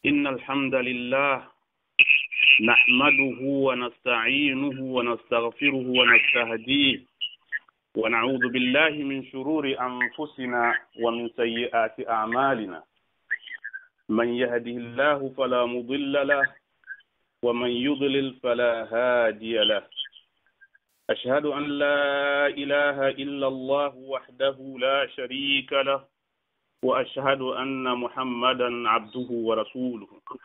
إن الحمد لله نحمده ونستعينه ونستغفره ونستهديه ونعوذ بالله من شرور أنفسنا ومن سيئات أعمالنا من يهده الله فلا مضل له ومن يضلل فلا هادي له أشهد أن لا إله إلا الله وحده لا شريك له وأشهد أن محمدا عبده ورسوله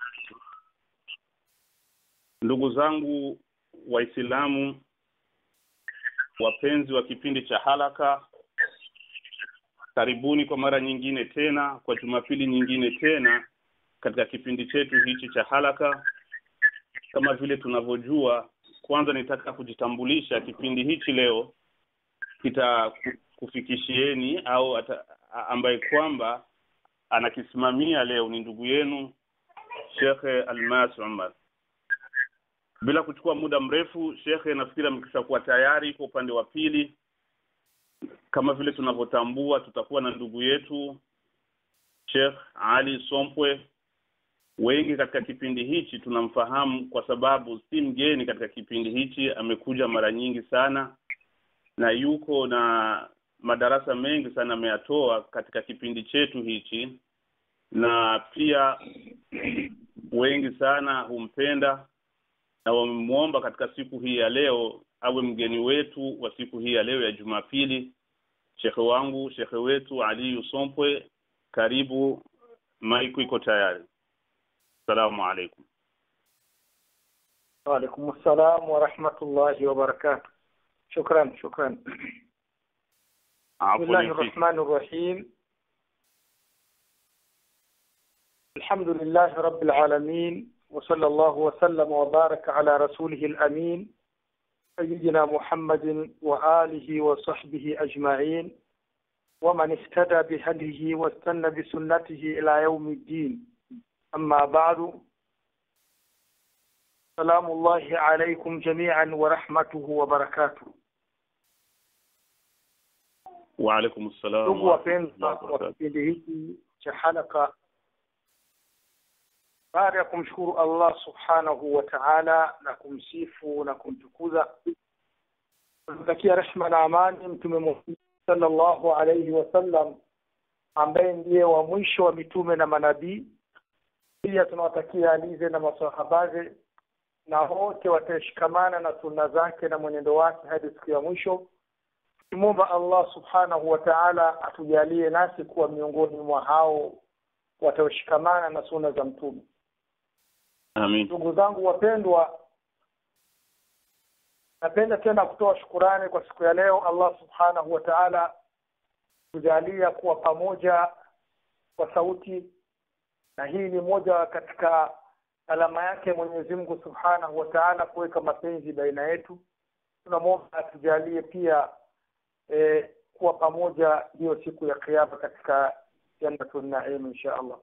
ndugu zangu waislamu wapenzi wa kipindi cha halaka karibuni kwa mara nyingine tena kwa jumapili nyingine tena katika kipindi chetu hichi cha halaka kama vile tunavyojua kwanza nitaka kujitambulisha kipindi hichi leo kitakufikishieni au ata, ambaye kwamba anakisimamia leo ni ndugu yenu Shekhe Almas Umar bila kuchukua muda mrefu shekhe nafikiri amekishakuwa tayari kwa upande wa pili kama vile tunavyotambua tutakuwa na ndugu yetu Sheikh Ali Sompwe wengi katika kipindi hichi tunamfahamu kwa sababu si mgeni katika kipindi hichi amekuja mara nyingi sana na yuko na madarasa mengi sana ameyatoa katika kipindi chetu hichi na pia wengi sana humpenda na wamemwomba katika siku hii ya leo awe mgeni wetu wa siku hii ya leo ya Jumapili. Shekhe wangu, shekhe wetu Ali Usompwe, karibu, maiku iko tayari. Assalamu alaikum. وعليكم السلام ورحمة الله وبركاته شكرا شكرا بسم الله الرحمن الرحيم الحمد لله رب العالمين وصلى الله وسلم وبارك على رسوله الأمين سيدنا محمد وآله وصحبه أجمعين ومن اهتدى بهديه واستنى بسنته إلى يوم الدين أما بعد سلام الله عليكم جميعا ورحمته وبركاته وعليكم السلام ndugu wapendwa wa kipindi hiki cha halaka baada ya kumshukuru Allah subhanahu wa ta'ala na kumsifu na kumtukuza tunatakia rehma na amani mtume Muhammad sallallahu alayhi wasallam ambaye ndiye wa mwisho wa mitume na manabii pia tunawatakia alize na masahabaze na wote watashikamana na sunna zake na mwenendo wake hadi siku ya mwisho tukimwomba Allah subhanahu wa ta'ala atujalie nasi kuwa miongoni mwa hao wataoshikamana na sunna za mtume Amin. ndugu zangu wapendwa napenda tena kutoa shukurani kwa siku ya leo Allah subhanahu wa ta'ala kujalia kuwa pamoja kwa sauti na hii ni moja katika alama yake Mwenyezi Mungu Subhanahu wa Ta'ala kuweka mapenzi baina yetu tunamwomba atujalie pia e, kuwa pamoja hiyo siku ya kiyama katika jannatul naim insha Allah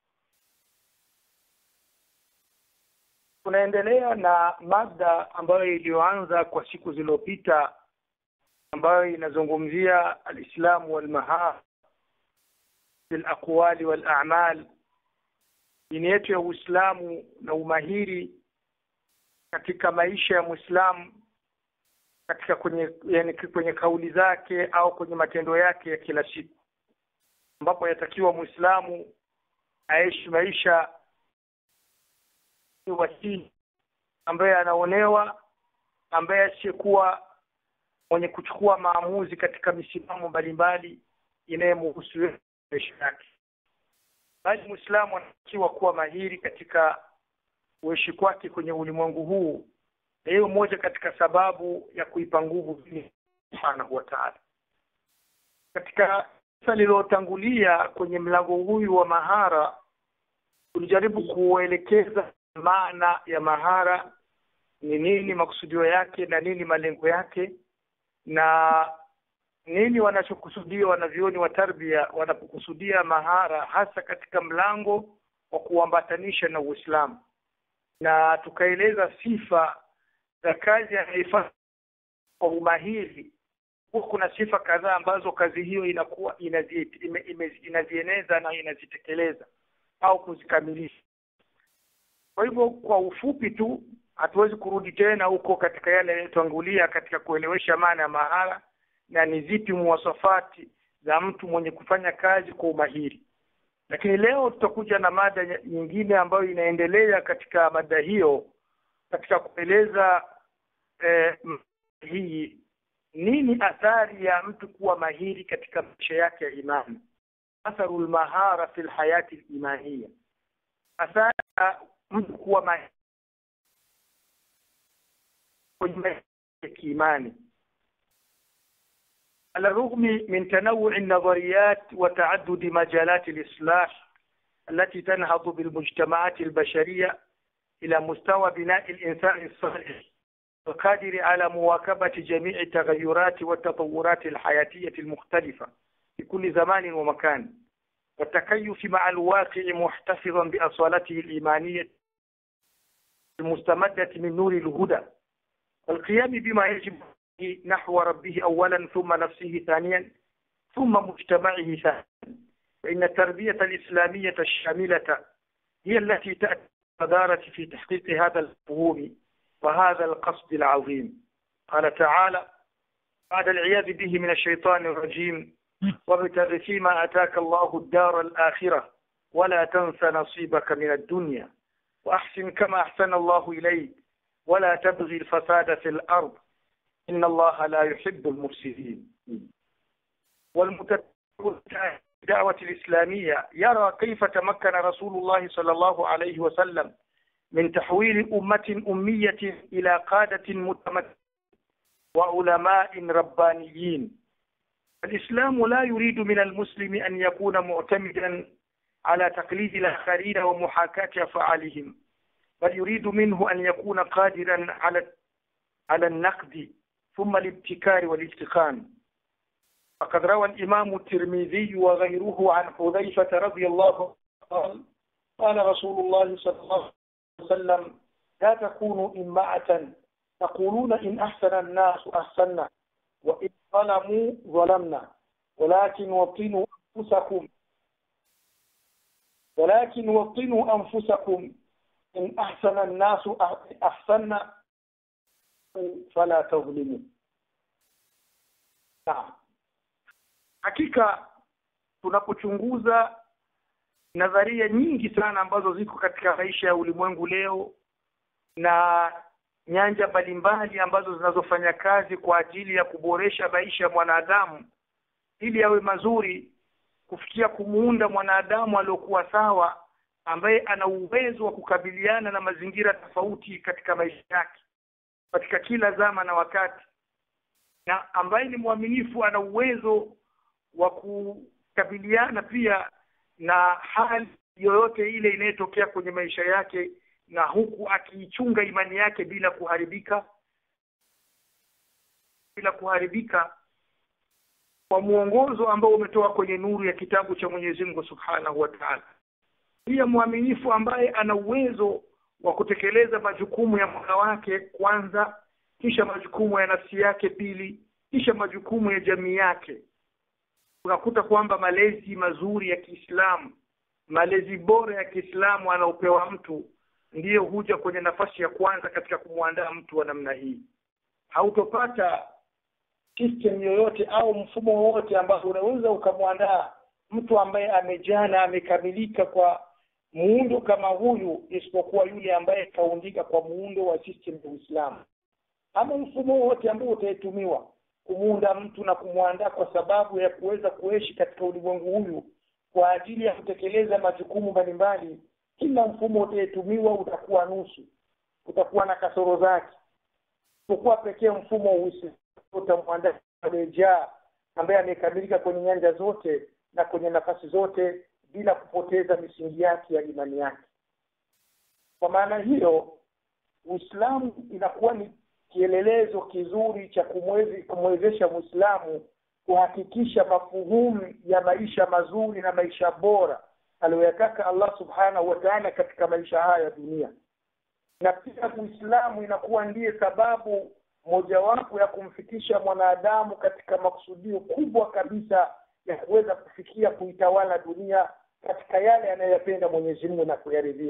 tunaendelea na mada ambayo iliyoanza kwa siku zilizopita ambayo inazungumzia alislamu walmahar fil aqwali wal a'mal dini yetu ya Uislamu na umahiri katika maisha ya Muislamu katika kwenye yani kwenye kauli zake au kwenye matendo yake ya kila siku ambapo yatakiwa Muislamu aishi maisha wasii ambaye anaonewa ambaye asiyekuwa mwenye kuchukua maamuzi katika misimamo mbalimbali inayomhusu maisha yake bali Muislamu anatakiwa kuwa mahiri katika uishi kwake kwenye ulimwengu huu na hiyo moja katika sababu ya kuipa nguvu subhanahu wa ta'ala katika lililotangulia kwenye mlango huyu wa mahara tulijaribu kuelekeza maana ya mahara ni nini makusudio yake na nini malengo yake na nini wanachokusudia wanavyoni wa tarbia wanapokusudia mahara hasa katika mlango wa kuambatanisha na Uislamu na tukaeleza sifa za kazi anaifanya kwa umahiri huwa kuna sifa kadhaa ambazo kazi hiyo inakuwa inazi, ime, ime, inazieneza na inazitekeleza au kuzikamilisha kwa hivyo kwa ufupi tu hatuwezi kurudi tena huko katika yale yaliyotangulia katika kuelewesha maana ya mahala na ni zipi muwasafati za mtu mwenye kufanya kazi kwa umahiri lakini leo tutakuja na mada nyingine ambayo inaendelea katika mada hiyo katika kueleza eh, hii nini athari ya mtu kuwa mahiri katika maisha yake ya imani atharu lmahara fi lhayati limaniya athari ya mtu kuwa mahiri kwenye maisha ya kiimani على الرغم من تنوع النظريات وتعدد مجالات الإصلاح التي تنهض بالمجتمعات البشرية إلى مستوى بناء الإنسان الصالح القادر على مواكبة جميع التغيرات والتطورات الحياتية المختلفة في كل زمان ومكان والتكيف مع الواقع محتفظا بأصالته الإيمانية المستمدة من نور الهدى والقيام بما يجب نحو ربه أولا ثم نفسه ثانيا ثم مجتمعه ثانيا فإن التربية الإسلامية الشاملة هي التي تأتي القدارة في تحقيق هذا المفهوم وهذا القصد العظيم قال تعالى بعد العياذ به من الشيطان الرجيم وابتغ فيما أتاك الله الدار الآخرة ولا تنس نصيبك من الدنيا وأحسن كما أحسن الله إليك ولا تبغي الفساد في الأرض إن الله لا يحب المفسدين والمتبع الدعوة الإسلامية يرى كيف تمكن رسول الله صلى الله عليه وسلم من تحويل أمة أمية إلى قادة متمكنة وعلماء ربانيين الإسلام لا يريد من المسلم أن يكون معتمدا على تقليد الآخرين ومحاكاة أفعالهم بل يريد منه أن يكون قادرا على على النقد ثم الابتكار والاتقان فقد روى الإمام الترمذي وغيره عن حذيفة رضي الله عنه قال قال رسول الله صلى الله عليه وسلم لا تكونوا إمعة تقولون إن أحسن الناس أحسنا وإن ظلموا ظلمنا ولكن وطنوا أنفسكم ولكن وطنوا أنفسكم إن أحسن الناس أحسنا فلا تظلموا نعم hakika tunapochunguza nadharia nyingi sana ambazo ziko katika maisha ya ulimwengu leo na nyanja mbalimbali ambazo zinazofanya kazi kwa ajili ya kuboresha maisha ya mwanadamu ili yawe mazuri kufikia kumuunda mwanadamu aliyokuwa sawa ambaye ana uwezo wa kukabiliana na mazingira tofauti katika maisha yake katika kila zama na wakati na ambaye ni mwaminifu ana uwezo wa kukabiliana pia na hali yoyote ile inayotokea kwenye maisha yake na huku akiichunga imani yake bila kuharibika bila kuharibika kwa mwongozo ambao umetoka kwenye nuru ya kitabu cha Mwenyezi Mungu Subhanahu wa Ta'ala. Pia mwaminifu ambaye ana uwezo wa kutekeleza majukumu ya mola wake kwanza, kisha majukumu ya nafsi yake pili, kisha majukumu ya jamii yake. Unakuta kwamba malezi mazuri ya Kiislamu, malezi bora ya Kiislamu anaopewa mtu ndiyo huja kwenye nafasi ya kwanza katika kumwandaa mtu wa namna hii. Hautopata system yoyote au mfumo wowote ambao unaweza ukamwandaa mtu ambaye amejana amekamilika kwa muundo kama huyu isipokuwa yule ambaye kaundika kwa muundo wa system ya Uislamu ama mfumo wote ambao utaitumiwa kumuunda mtu na kumwandaa kwa sababu ya kuweza kuishi katika ulimwengu huyu kwa ajili ya kutekeleza majukumu mbalimbali kila mfumo utaitumiwa utakuwa nusu utakuwa na kasoro zake isipokuwa pekee mfumo wa Uislamu utamwandaa aliyejaa ambaye amekamilika kwenye nyanja zote na kwenye nafasi zote bila kupoteza misingi yake ya imani yake. Kwa maana hiyo, Uislamu inakuwa ni kielelezo kizuri cha kumwezi kumwezesha Muislamu kuhakikisha mafuhumu ya maisha mazuri na maisha bora aliyoyataka Allah Subhanahu wa Ta'ala katika maisha haya ya dunia. Na pia Uislamu inakuwa ndiye sababu mojawapo ya kumfikisha mwanadamu katika makusudio kubwa kabisa ya kuweza kufikia kuitawala dunia katika yale anayoyapenda Mwenyezi Mungu na kuyaridhia.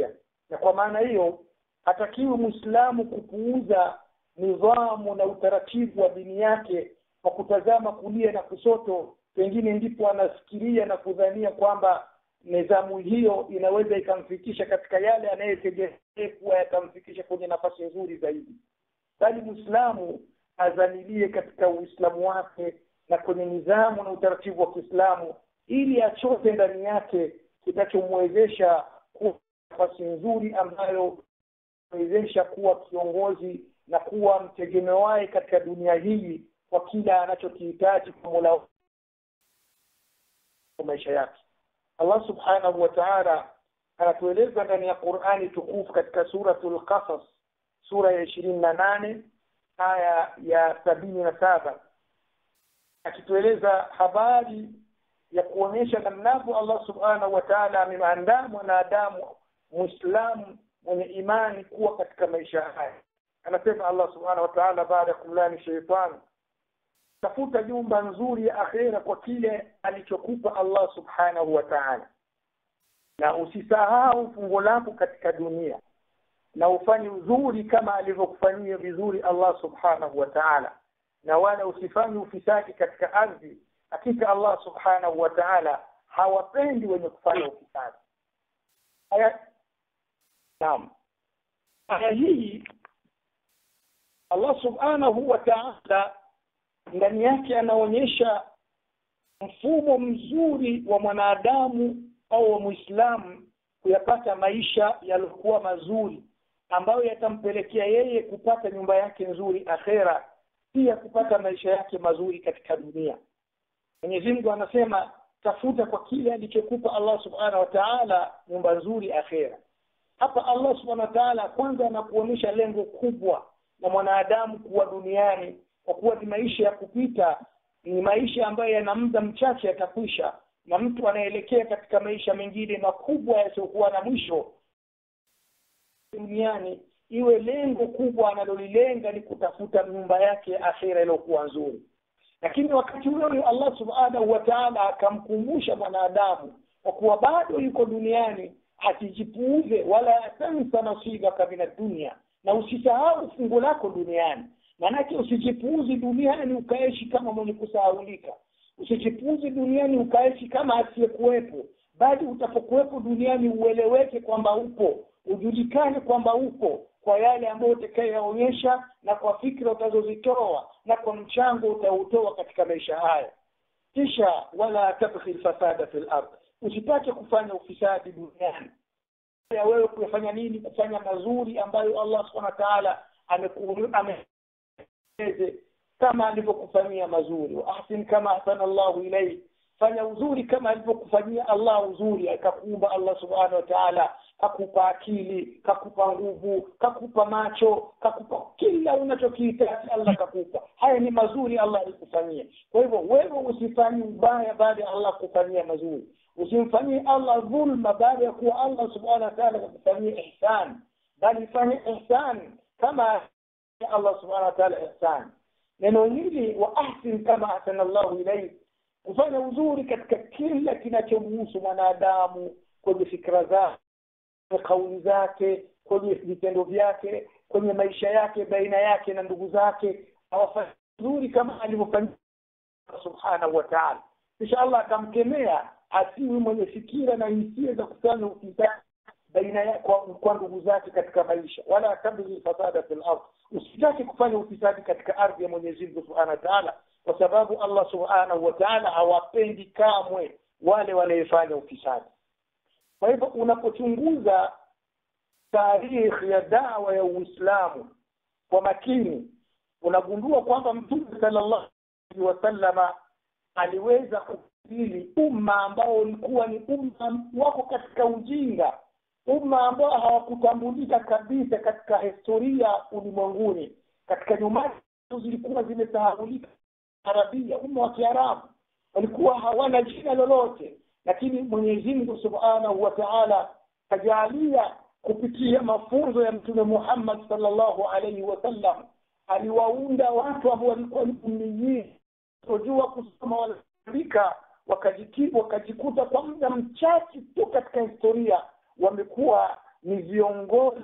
na kwa maana hiyo hatakiwi mwislamu kupuuza nidhamu na utaratibu wa dini yake kwa kutazama kulia na kusoto pengine ndipo anafikiria na kudhania kwamba nidhamu hiyo inaweza ikamfikisha katika yale anayetegemea kuwa yatamfikisha kwenye nafasi nzuri zaidi bali mwislamu azamilie katika uislamu wake na kwenye nidhamu na utaratibu wa kiislamu ili achote ndani yake kitachomwezesha kuwa nafasi nzuri ambayo wezesha kuwa kiongozi na kuwa mtegemewaye katika dunia hii kwa kila anachokihitaji kwa mola kwa maisha yake allah subhanahu wa taala anatueleza ndani ya qurani tukufu katika suratul qasas sura ya ishirini na nane aya ya sabini na saba akitueleza habari ya kuonyesha namnavyo allah subhanahu wa taala ameandaa mwanadamu mwislamu mwenye imani kuwa katika maisha haya anasema allah subhanahu wa taala baada ya kumlani sheitani tafuta nyumba nzuri ya akhera kwa kile alichokupa allah subhanahu wa taala na usisahau fungo lako katika dunia na ufanye uzuri kama alivyokufanyia vizuri allah subhanahu wa taala na wala usifanye ufisadi katika ardhi hakika allah subhanahu wa taala hawapendi wenye kufanya ufisadi aya naam aya hii allah subhanahu wa taala ndani yake anaonyesha mfumo mzuri wa mwanadamu au wa mwislamu kuyapata maisha yaliokuwa mazuri ambayo yatampelekea yeye kupata nyumba yake nzuri akhera pia kupata maisha yake mazuri katika dunia mwenyezi mungu anasema tafuta kwa kile alichokupa allah subhanahu wa taala nyumba nzuri akhera hapa allah subhanahu wa taala kwanza anakuonyesha lengo kubwa la mwanadamu kuwa duniani kwa kuwa ni maisha ya kupita ni maisha ambayo yana muda mchache yatakwisha na mtu anaelekea katika maisha mengine makubwa yasiyokuwa na mwisho duniani iwe lengo kubwa analolilenga ni kutafuta nyumba yake ya akhira iliyokuwa nzuri lakini wakati huo allah subhanahu wa taala akamkumbusha mwanadamu kwa kuwa bado yuko duniani asijipuuze wala tansa nasibaka min dunia na usisahau fungu lako duniani maanake usijipuuzi duniani ukaishi kama mwenye kusahaulika usijipuuzi duniani ukaishi kama asiyekuwepo bali utapokuwepo duniani ueleweke kwamba upo ujulikane kwamba upo kwa yale ambayo utakayoyaonyesha na kwa fikra utazozitoa na kwa mchango utautoa katika maisha haya kisha wala tabghi lfasada fi lard usipate kufanya ufisadi duniani ya wewe kufanya nini kufanya mazuri ambayo allah subhana wa taala eze kama alivyokufanyia mazuri waahsin kama ahsana llahu ilaik fanya uzuri kama alivyokufanyia allah uzuri akakuumba allah subhanahu wa taala kakupa akili kakupa nguvu kakupa macho kakupa kila unachokihitaji allah kakupa haya ni mazuri allah alikufanyia kwa hivyo wewe usifanye ubaya baada ya allah kufanyia mazuri usimfanyie allah dhulma baada ya kuwa allah subhanahu wa taala kakufanyia ihsan bali fanye ihsan kama allah subhanahu wa taala ihsan neno hili wa ahsin kama ahsana llahu ilaik kufanya uzuri katika kila kinachomuhusu mwanadamu kwenye fikra zake kwenye kauli zake kwenye vitendo vyake kwenye maisha yake baina yake na ndugu zake awafanya uzuri kama alivyofanya subhanahu wa taala kisha allah akamkemea asiwi mwenye fikira na hisia za kufanya ufisadi baina ya kwa, kwa ndugu zake katika maisha wala tabghi fasada fi lard usitake kufanya ufisadi katika ardhi ya mwenyezi mungu subhanahu wa taala kwa sababu allah subhanahu wa taala hawapendi kamwe wale wanaefanya ufisadi kwa hivyo unapochunguza tarikhi ya dawa ya uislamu kwa makini unagundua kwamba mtume sallallahu alaihi wasallama aliweza kufili umma ambao ulikuwa ni umma wako katika ujinga umma ambao hawakutambulika kabisa katika historia ulimwenguni katika nyumani zilikuwa zimesahaulika arabia umma wa kiarabu walikuwa hawana jina lolote lakini mwenyezi mungu subhanahu wa taala kajalia kupitia mafunzo ya mtume muhammad salllahu alaihi wasallam aliwaunda watu ambao walikuwa ni ummiyin tojua kusoma wanaandika wakajikuta kwa muda mchache tu katika historia wamekuwa ni viongozi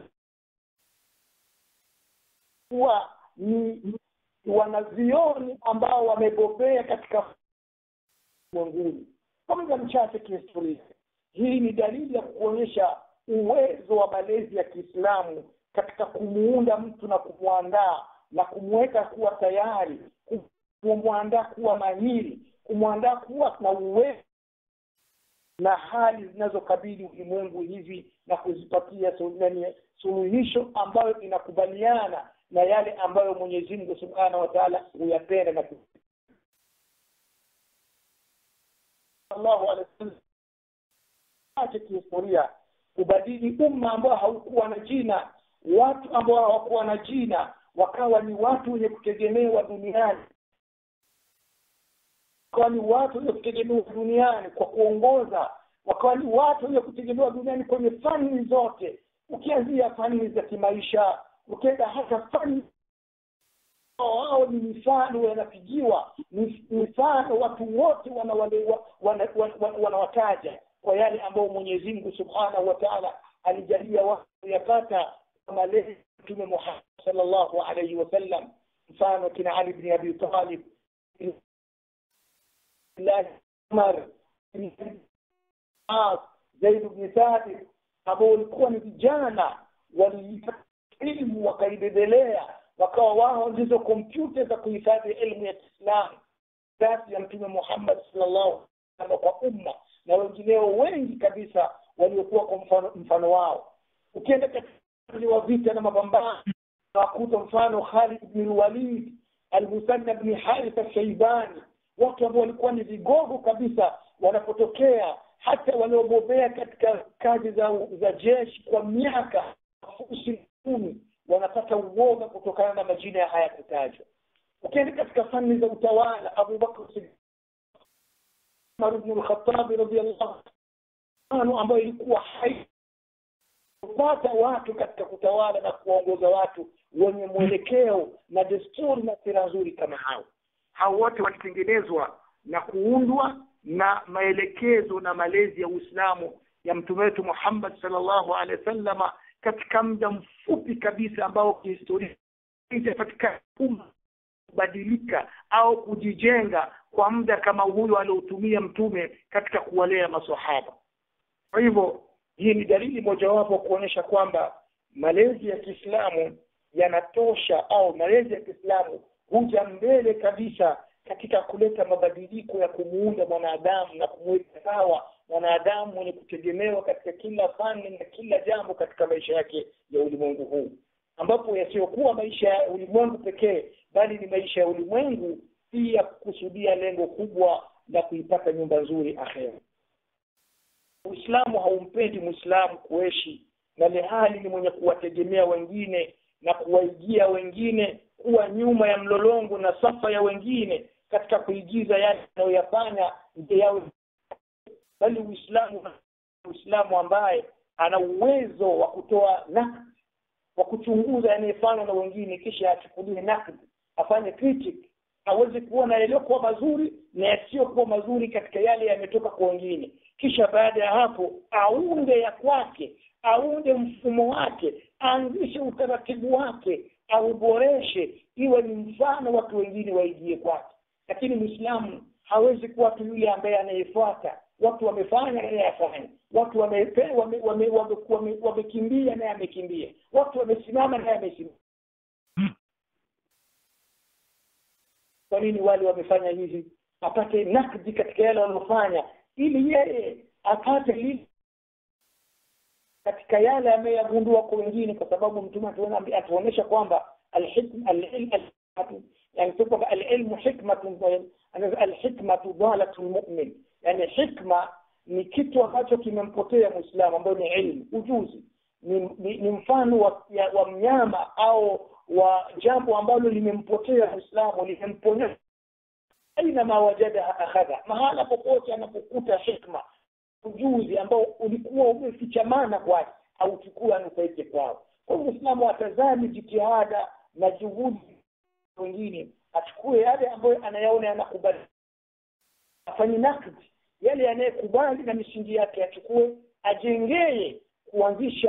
kuwa ni wanavioni ambao wamebobea katika ulimwenguni kwa muda mchache kihistoria hii ni dalili ya kuonyesha uwezo wa malezi ya kiislamu katika kumuunda mtu na kumwandaa na kumweka kuwa tayari kumwandaa kuwa mahiri kumwandaa kuwa na uwezo na hali zinazokabili ulimwengu hivi na kuzipatia suluhisho ambayo inakubaliana na yale ambayo mwenyezi mungu subhanahu wa taala huyapenda na sallallahu alaihi wasallam ache kihistoria kubadili umma ambao haukuwa na jina watu ambao hawakuwa na jina wakawa ni watu wenye kutegemewa duniani wakawa ni watu wenye kutegemewa duniani kwa kuongoza wakawa ni watu wenye kutegemewa duniani kwenye fani zote ukianzia fani za kimaisha ukienda hata fani wao ni mifano yanapigiwa mifano watu wote wanawataja wana, wana, wana, wana kwa yale ambayo mwenyezi mungu subhanahu wa taala alijalia watu kuyapata malezi mtume muhammad salllahu alaihi wasallam mfano kina ali bni abi talib umar zaid bni thabit ambao walikuwa ni vijana waliipata ilmu wakaibebelea wakawa wao ndizo kompyuta za kuhifadhi elimu ya kiislamu kasi ya mtume muhammad salllahu alaihi kwa umma na wengineo wengi kabisa waliokuwa kwa mfano, mfano wao ukienda katika wa vita na mapambano wakuta mfano Khalid bni Walid Almusanna bni Haritha Shaibani watu ambao walikuwa ni vigogo kabisa wanapotokea hata waliobobea katika kazi za za jeshi kwa miaka fusi kumi wanapata uoga kutokana na majina ya haya kutajwa ukienda katika fani za utawala Abubakar Umar ibn al-Khattab radhiyallahu anhu ambayo ilikuwa hai kupata watu katika kutawala na kuwaongoza watu wenye mwelekeo na desturi na sera nzuri kama hao hao wote walitengenezwa na kuundwa na maelekezo na malezi ya Uislamu ya mtume wetu Muhammad sallallahu alaihi wasallama katika muda mfupi kabisa ambao kihistoria itapatikana kubadilika au kujijenga kwa muda kama huyo aliotumia mtume katika kuwalea maswahaba kwa hivyo hii ni dalili mojawapo kuonyesha kwamba malezi ya Kiislamu yanatosha au malezi ya Kiislamu huja mbele kabisa katika kuleta mabadiliko ya kumuunda mwanadamu na kumweka sawa mwanadamu mwenye kutegemewa katika kila fani na kila jambo katika maisha yake ya ulimwengu huu ambapo yasiyokuwa maisha ya ulimwengu pekee bali ni maisha ya ulimwengu pia kukusudia lengo kubwa la kuipata nyumba nzuri akhera Uislamu haumpendi Muislamu kuishi na lehali ni mwenye kuwategemea wengine na kuwaigia wengine kuwa nyuma ya mlolongo na safa ya wengine katika kuigiza yale anayoyafanya nje yawe bali Uislamu Uislamu ambaye ana uwezo wa kutoa nakd wa kuchunguza yanayofanywa na wengine kisha achukulie nakd afanye critic aweze kuona yaliyokuwa mazuri na yasiyokuwa mazuri katika yale yametoka kwa wengine kisha baada ya hapo aunde ya kwake aunde mfumo wake aanzishe utaratibu wake auboreshe iwe ni mfano watu wengine waigie kwake lakini mwislamu hawezi kuwa tu yule ambaye anayefuata watu wamefanya naye afanye watu wamekimbia wame, wame, wame, wame, wame naye amekimbia watu wamesimama naye amesimama kwa nini wale wamefanya hivi apate nakdi katika yale waliofanya ili yeye apate lile katika yale ameyagundua kwa wengine kwa sababu mtume atuonyesha kwamba alilmu hikmatun alhikmatu dalatun mu'min yani hikma ni kitu ambacho kimempotea muislamu ambayo ni ilmu ujuzi ni, ni, ni mfano wa, ya, wa mnyama au wa jambo ambalo limempotea muislamu limemponya aina ma wajadaha akhadha mahala popote anapokuta hikma ujuzi ambao ulikuwa umefichamana kwake auchukua anufaike kwao kwa hiyo muislamu atazami jitihada na juhudi wengine achukue yale ambayo anayaona yanakubali afanye nakdi yale yanayekubali na misingi yake achukue ajengee kuanzisha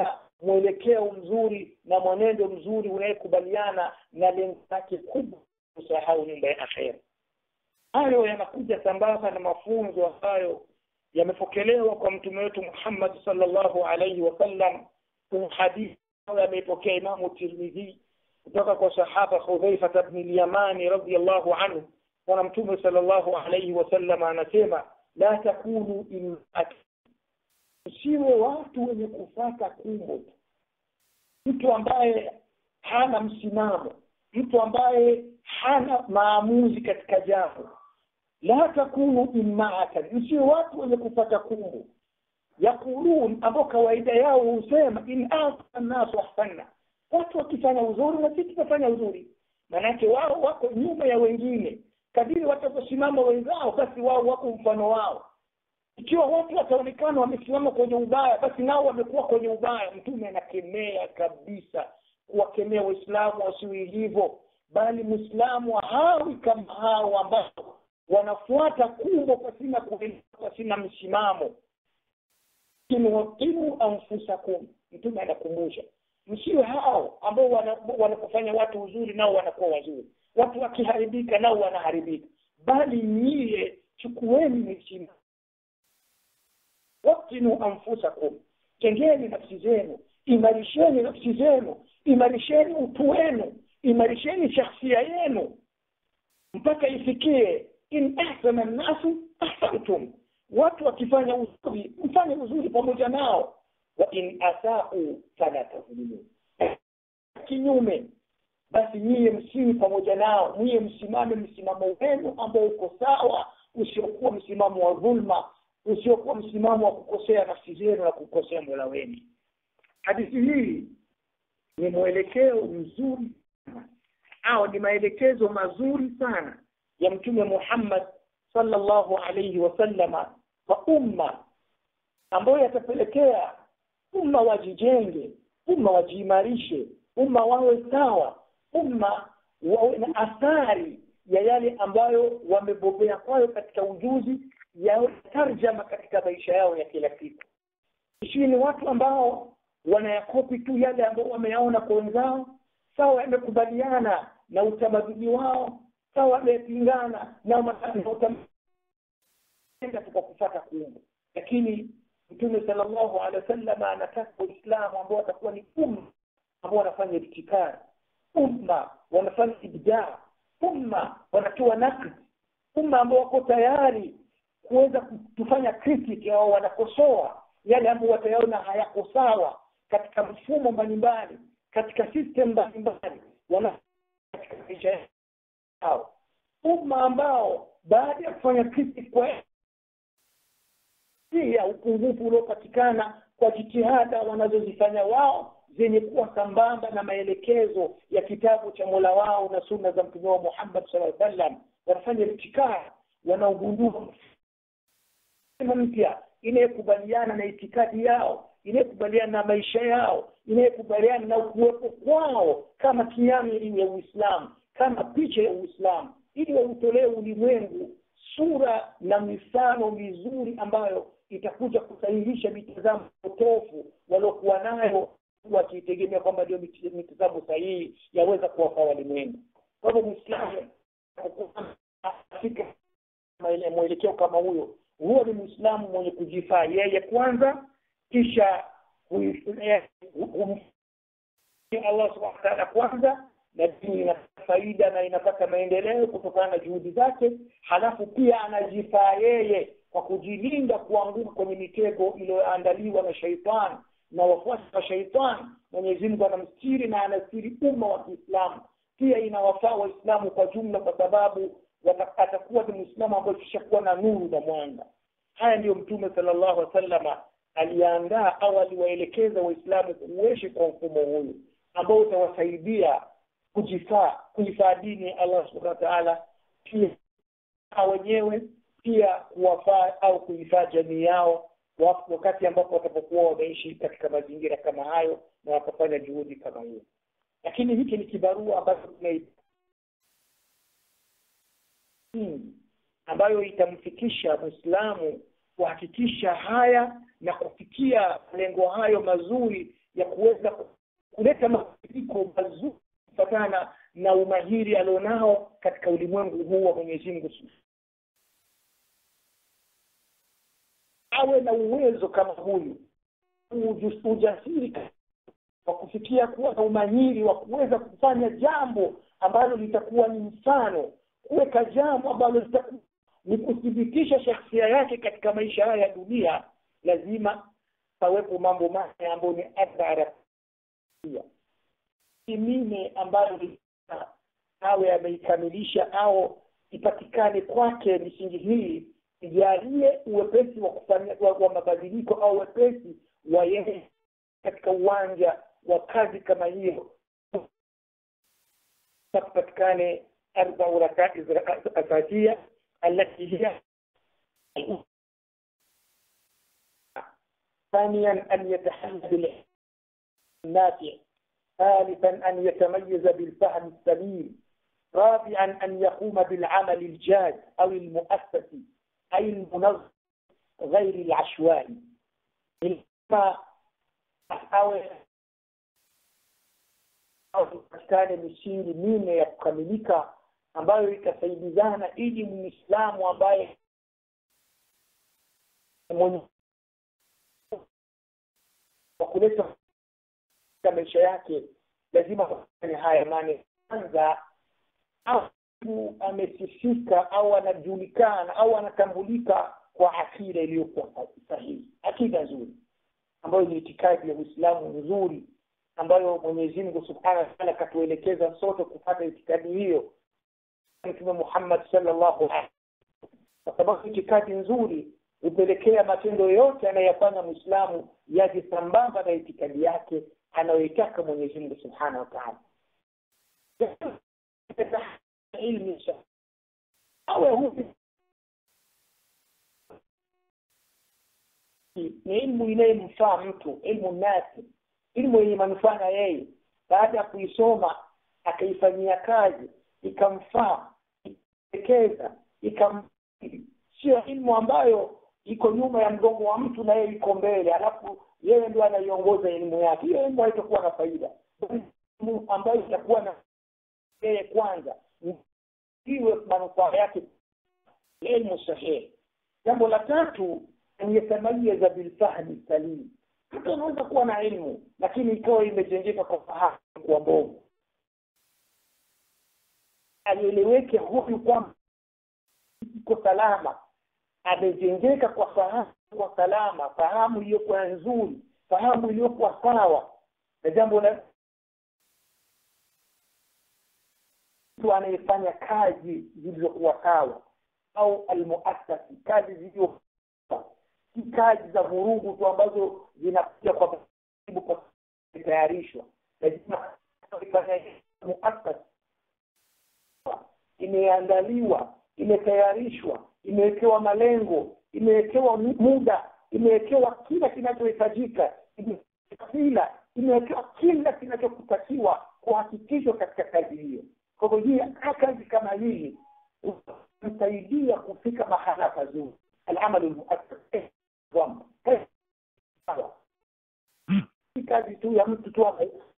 mwelekeo mzuri na mwenendo mzuri unayekubaliana na lengo lake kubwa kusahau nyumba ya akhera hayo yanakuja sambamba na mafunzo ambayo yamepokelewa kwa mtume wetu Muhammad sallallahu alayhi wasallam kwenye hadithi ambayo ameipokea Imamu Tirmidhi kutoka kwa sahaba Hudhaifa ibn al-Yamani radhiyallahu anhu bwana mtume sallallahu alayhi wasallam anasema la takunu immat usiwe watu wenye kufata kumbo tu mtu ambaye hana msimamo mtu ambaye hana maamuzi katika jambo la takunu immaatan msiwe watu wenye kufata kumbo yaqulun ambao kawaida yao husema in ahsana nasu ahsanna watu wakifanya uzuri na sisi tutafanya uzuri maanake wao wako nyuma ya wengine kadiri watakaposimama wenzao basi wao wako mfano wao ikiwa watu wataonekana wamesimama kwenye ubaya basi nao wamekuwa kwenye ubaya mtume anakemea kabisa kuwakemea waislamu wasiwe hivyo bali mwislamu hawi kama hao ambao wanafuata kumbo pasina kuelewa pasina msimamo waqimu anfusakum mtume anakumbusha msiwe hao ambao wanapofanya watu uzuri nao wanakuwa wazuri watu wakiharibika nao wanaharibika bali nyie chukueni misimamo waktinu anfusakum tengeni nafsi zenu imarisheni nafsi zenu imarisheni utu wenu imarisheni shakhsia yenu mpaka ifikie in ahsana nnasu ahsantum watu wakifanya uzuri mfanye uzuri pamoja nao wa in asau fala tadhlimu kinyume basi nyie msiwi pamoja nao nyie msimame msimamo wenu ambao uko sawa usiokuwa msimamo wa dhulma usiokuwa msimamo wa kukosea nafsi zenu na kukosea mola wenu hadithi hii ni mwelekeo mzuri au ni maelekezo mazuri sana ya mtume Muhammad sallallahu alayhi wasallama kwa umma ambayo yatapelekea umma wajijenge umma wajiimarishe umma wawe sawa umma wawe na athari ya yale ambayo wamebobea kwayo katika ujuzi yawe tarjama katika maisha yao ya kila siku isiwe ni watu ambao wanayakopi tu yale ambayo wameyaona kwa wenzao sawa yamekubaliana na utamaduni wao sawa yamepingana na utaenda kwa kufata kuumba lakini mtume sallallahu alaihi wasallam anataka waislamu ambao watakuwa ni umma ambao wanafanya ibtikari umma wanafanya ibdaa umma wanatoa nakd umma ambao wako tayari kuweza kufanya critic au wanakosoa yale ambayo watayaona hayako sawa katika mfumo mbalimbali katika system mbalimbali wana katika maisha yao umma ambao baada ya kufanya critic kwa pia upungufu uliopatikana kwa jitihada wanazozifanya wao zenye kuwa sambamba na maelekezo ya kitabu cha Mola wao na sunna za Mtume wa Muhammad sallallahu alaihi wasallam wanafanya ibtikaa wanaogundua mpya inayekubaliana na itikadi yao inayekubaliana na maisha yao inayekubaliana na kuwepo kwao kama kiami ya Uislamu kama picha ya Uislamu ili wautolee ulimwengu sura na mifano mizuri ambayo itakuja kusahihisha mitazamo potofu waliokuwa nayo wakiitegemea kwamba ndio mitazamo sahihi yaweza kuwafaa walimwengu kwa hivyo mwislamu afika mwelekeo kama huyo huo ni mwislamu mwenye kujifaa yeye kwanza kisha Allah subhanahu wa ta'ala kwanza na dini ina faida na inapata maendeleo kutokana na juhudi zake halafu pia anajifaa yeye kwa kujilinda kuanguka kwenye mitego iliyoandaliwa na shaitani na wafuasi wa shaitani Mwenyezi Mungu anamstiri na anastiri umma wa Kiislamu pia inawafaa waislamu kwa jumla kwa sababu atakuwa ni muislamu ambaye kishakuwa na nuru na mwanga haya ndiyo mtume sallallahu alaihi wasallam aliandaa au aliwaelekeza waislamu kuishi kwa mfumo huyu ambao utawasaidia kujifaa kuifaa dini Allah subhanahu wa ta'ala pia wenyewe pia kuwafaa au kuifaa jamii yao wakati ambapo watapokuwa wameishi katika mazingira kama hayo na wakafanya juhudi kama hiyo lakini hiki ni kibarua ambacho hmm, ambayo itamfikisha Muislamu kuhakikisha haya na kufikia malengo hayo mazuri ya kuweza kuleta mabadiliko mazuri kufatana na umahiri alionao katika ulimwengu huu wa Mwenyezi Mungu awe na uwezo kama huyu ujasiri wa kufikia kuwa na umahiri wa kuweza kufanya jambo ambalo litakuwa ni mfano kuweka jambo ambalo litakuwa ni kuthibitisha shakhsia yake katika maisha haya ya dunia lazima pawepo mambo mane ambayo ni athara mine ambayo awe ameikamilisha au ipatikane kwake misingi hii ijalie uwepesi wa kufanya wa, wa mabadiliko au wepesi wa yeye katika uwanja wa kazi kama hiyo patikane arbau rakaiz asasia التي هي ثانيا أن يتحلى بالعلم النافع ثالثا أن يتميز بالفهم السليم رابعا أن يقوم بالعمل الجاد أو المؤسسي أي المنظم غير العشوائي patikane misiri minne ya kukamilika ambayo itasaidizana ili muislamu ambaye mwenye wa kuleta maisha yake lazima kufanya haya mane kwanza au amesifika au anajulikana au anatambulika kwa akida iliyokuwa sahihi akida nzuri ambayo ni itikadi ya uislamu nzuri ambayo mwenyezi mungu subhanahu wa taala akatuelekeza sote kupata itikadi hiyo mtume muhammad sallallahu alaihi kwa sababu itikadi nzuri hupelekea matendo yote anayofanya mwislamu yaje sambamba na itikadi yake anayoitaka mwenyezi mungu subhanahu wa taala ilmu awe huyu ni ilmu inayemfaa mtu ilmu nasi ilmu yenye manufaa na yeye baada ya kuisoma akaifanyia kazi ikamfaa ikekeza ikam sio ilmu ambayo iko nyuma ya mgongo wa mtu na yeye iko mbele alafu yeye ndio anaiongoza elimu yake hiyo elimu haitakuwa na faida elimu ambayo itakuwa na yeye kwanza iwe manufaa yake elimu sahihi jambo la tatu an yatamayaza bilfahmi salim mtu anaweza kuwa na elimu lakini ikawa imejengeka kwa fahamu kwa mbovu alieleweke huyu kwamba iko salama amejengeka kwa fahamu kwa salama fahamu iliyokuwa nzuri fahamu iliyokuwa sawa na jambo la mtu anayefanya kazi zilizokuwa sawa au almuasasi kazi zilizo si kazi za vurugu tu ambazo zinakuja kwa kwa kutayarishwa lazima muasasi imeandaliwa imetayarishwa imewekewa malengo imewekewa muda imewekewa kila kinachohitajika kila imewekewa kila kinachokutakiwa kuhakikishwa katika kazi hiyo kwa hivyo hii kazi kama hii msaidia kufika mahala pazuri alamalu lmuassas si kazi tu ya mtu tu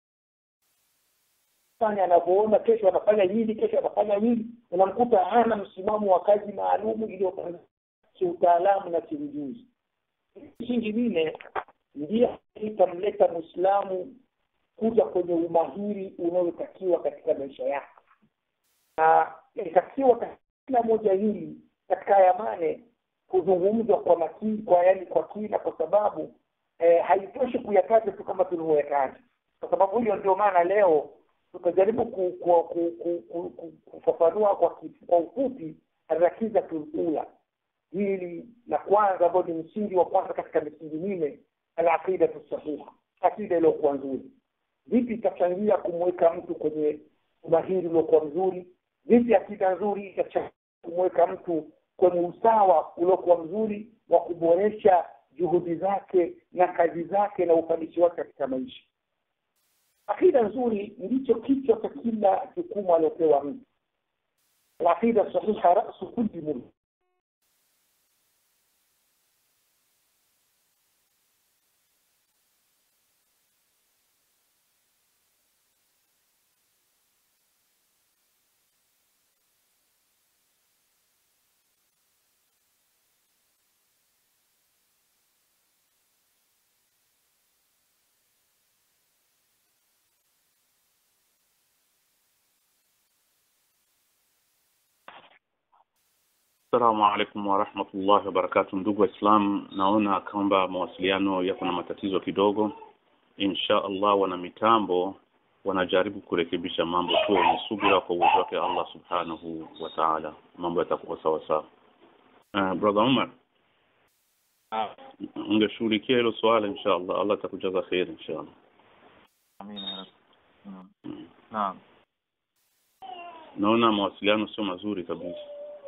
fanya anavyoona kesho anafanya hili kesho anafanya hili unamkuta hana msimamo wa kazi maalumu iliyopangwa kiutaalamu na kiujuzi msingi mine ndio itamleta mwislamu kuja kwenye umahiri unaotakiwa katika maisha yake na itakiwa katika kila moja hili katika haya mane kuzungumzwa kwa makini kwa yani kwa kina kwa sababu eh, haitoshi kuyataja tu kama tulivyoyataja kwa sababu hiyo ndio maana leo tutajaribu kufafanua kwa kwa ufupi rakiza tulula hili la kwanza ambayo ni msingi wa kwanza katika misingi minne alaqidatu sahiha akida iliyokuwa nzuri vipi itachangia kumweka mtu kwenye umahiri uliokuwa mzuri vipi akida nzuri itachangia kumweka mtu kwenye usawa uliokuwa mzuri wa kuboresha juhudi zake na kazi zake na ufanisi wake katika maisha akida nzuri ndicho kichwa cha kila jukumu aliopewa mtu alaqida sahiha rasu kulli mulk Assalamu alaikum warahmatullahi wabarakatu. Ndugu Waislamu, naona kwamba mawasiliano yako na matatizo kidogo. Insha Allah, wana mitambo wanajaribu kurekebisha mambo tu, ni subira kwa uwezo wake Allah subhanahu wa ta'ala, mambo yatakuwa sawa sawa. Uh, brother Umar, ungeshughulikia hilo swala insha Allah, Allah atakujaza kheri insha Allah. Amina ya Rabbi. Naam. Mm. Naam. Naona mawasiliano sio mazuri kabisa.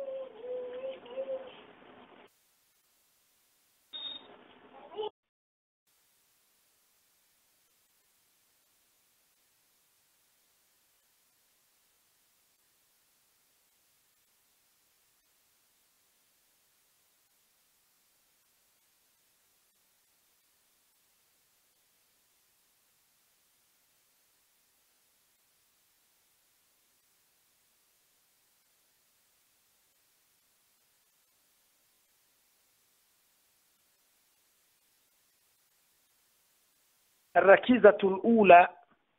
rakizatul ula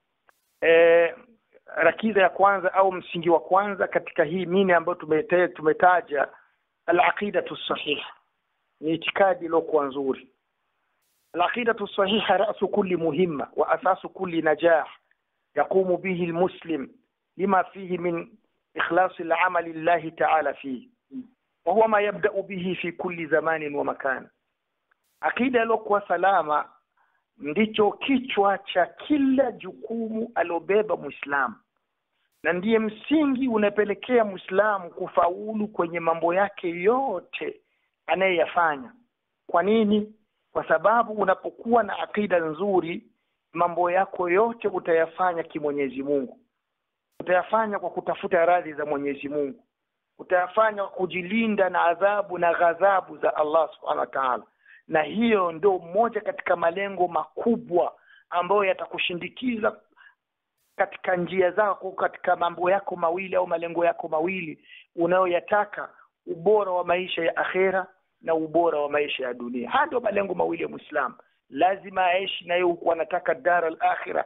eh, rakiza ya kwanza au msingi wa kwanza katika hii mine ambayo tumete, tumetaja alaqidatu sahiha ni itikadi iliyokuwa nzuri alaqidatu sahiha rasu kulli muhimma wa asasu kulli najah yaqumu bihi almuslim lima fihi min ikhlasi al'amali lillahi ta'ala fihi wa huwa ma yabda'u bihi fi kulli zamanin wa makan akida iliyokuwa salama ndicho kichwa cha kila jukumu aliobeba Muislamu na ndiye msingi unapelekea Muislamu kufaulu kwenye mambo yake yote anayeyafanya. Kwa nini? Kwa sababu unapokuwa na akida nzuri, mambo yako yote utayafanya kimwenyezi Mungu, utayafanya kwa kutafuta radhi za Mwenyezi Mungu, utayafanya kwa kujilinda na adhabu na ghadhabu za Allah Subhanahu wa Ta'ala na hiyo ndio moja katika malengo makubwa ambayo yatakushindikiza katika njia zako katika mambo yako mawili au malengo yako mawili unayoyataka ubora wa maisha ya akhera na ubora wa maisha ya dunia haya ndio malengo mawili ya Muislamu lazima aishi naye huku anataka dar al-akhira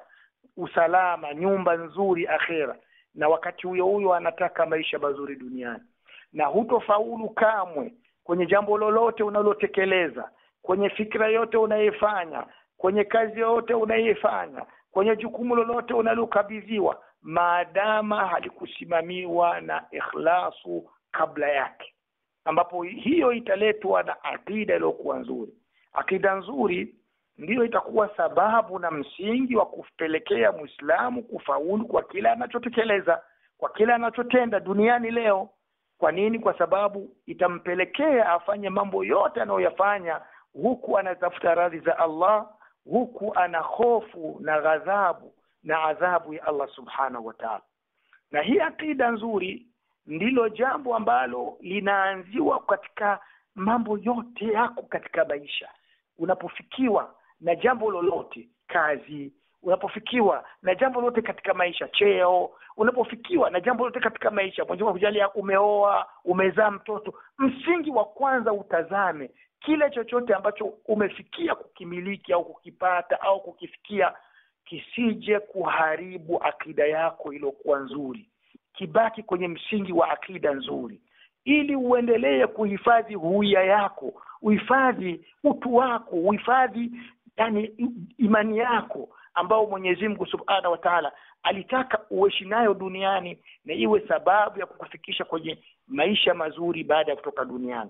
usalama nyumba nzuri akhera na wakati huyo huyo anataka maisha mazuri duniani na hutofaulu kamwe kwenye jambo lolote unalotekeleza kwenye fikra yote unayoifanya kwenye kazi yote unayoifanya kwenye jukumu lolote unalokabidhiwa maadama halikusimamiwa na ikhlasu kabla yake ambapo hiyo italetwa na akida iliyokuwa nzuri akida nzuri ndiyo itakuwa sababu na msingi wa kupelekea Muislamu kufaulu kwa kila anachotekeleza kwa kila anachotenda duniani leo kwa nini kwa sababu itampelekea afanye mambo yote anayoyafanya huku anatafuta radhi za Allah huku ana hofu na ghadhabu na adhabu ya Allah subhanahu wa ta'ala na hii akida nzuri ndilo jambo ambalo linaanziwa katika mambo yote yako katika maisha unapofikiwa na jambo lolote kazi unapofikiwa na jambo lolote katika maisha cheo unapofikiwa na jambo lolote katika maisha Mwenyezi Mungu kujalia umeoa umezaa mtoto msingi wa kwanza utazame kile chochote ambacho umefikia kukimiliki au kukipata au kukifikia kisije kuharibu akida yako iliyokuwa nzuri kibaki kwenye msingi wa akida nzuri ili uendelee kuhifadhi huia yako uhifadhi utu wako uhifadhi yani imani yako ambao Mwenyezi Mungu Subhanahu wa Ta'ala alitaka uishi nayo duniani na iwe sababu ya kukufikisha kwenye maisha mazuri baada ya kutoka duniani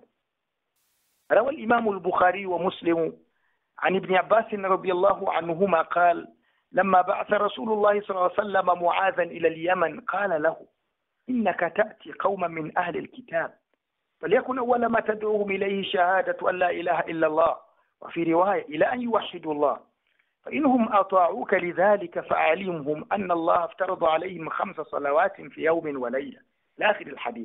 روى الإمام البخاري ومسلم عن ابن عباس رضي الله عنهما قال لما بعث رسول الله صلى الله عليه وسلم معاذا إلى اليمن قال له إنك تأتي قوما من أهل الكتاب فليكن أول ما تدعوهم إليه شهادة أن لا إله إلا الله وفي رواية إلى أن يوحدوا الله فإنهم أطاعوك لذلك فأعلمهم أن الله افترض عليهم خمس صلوات في يوم وليلة لآخر الحديث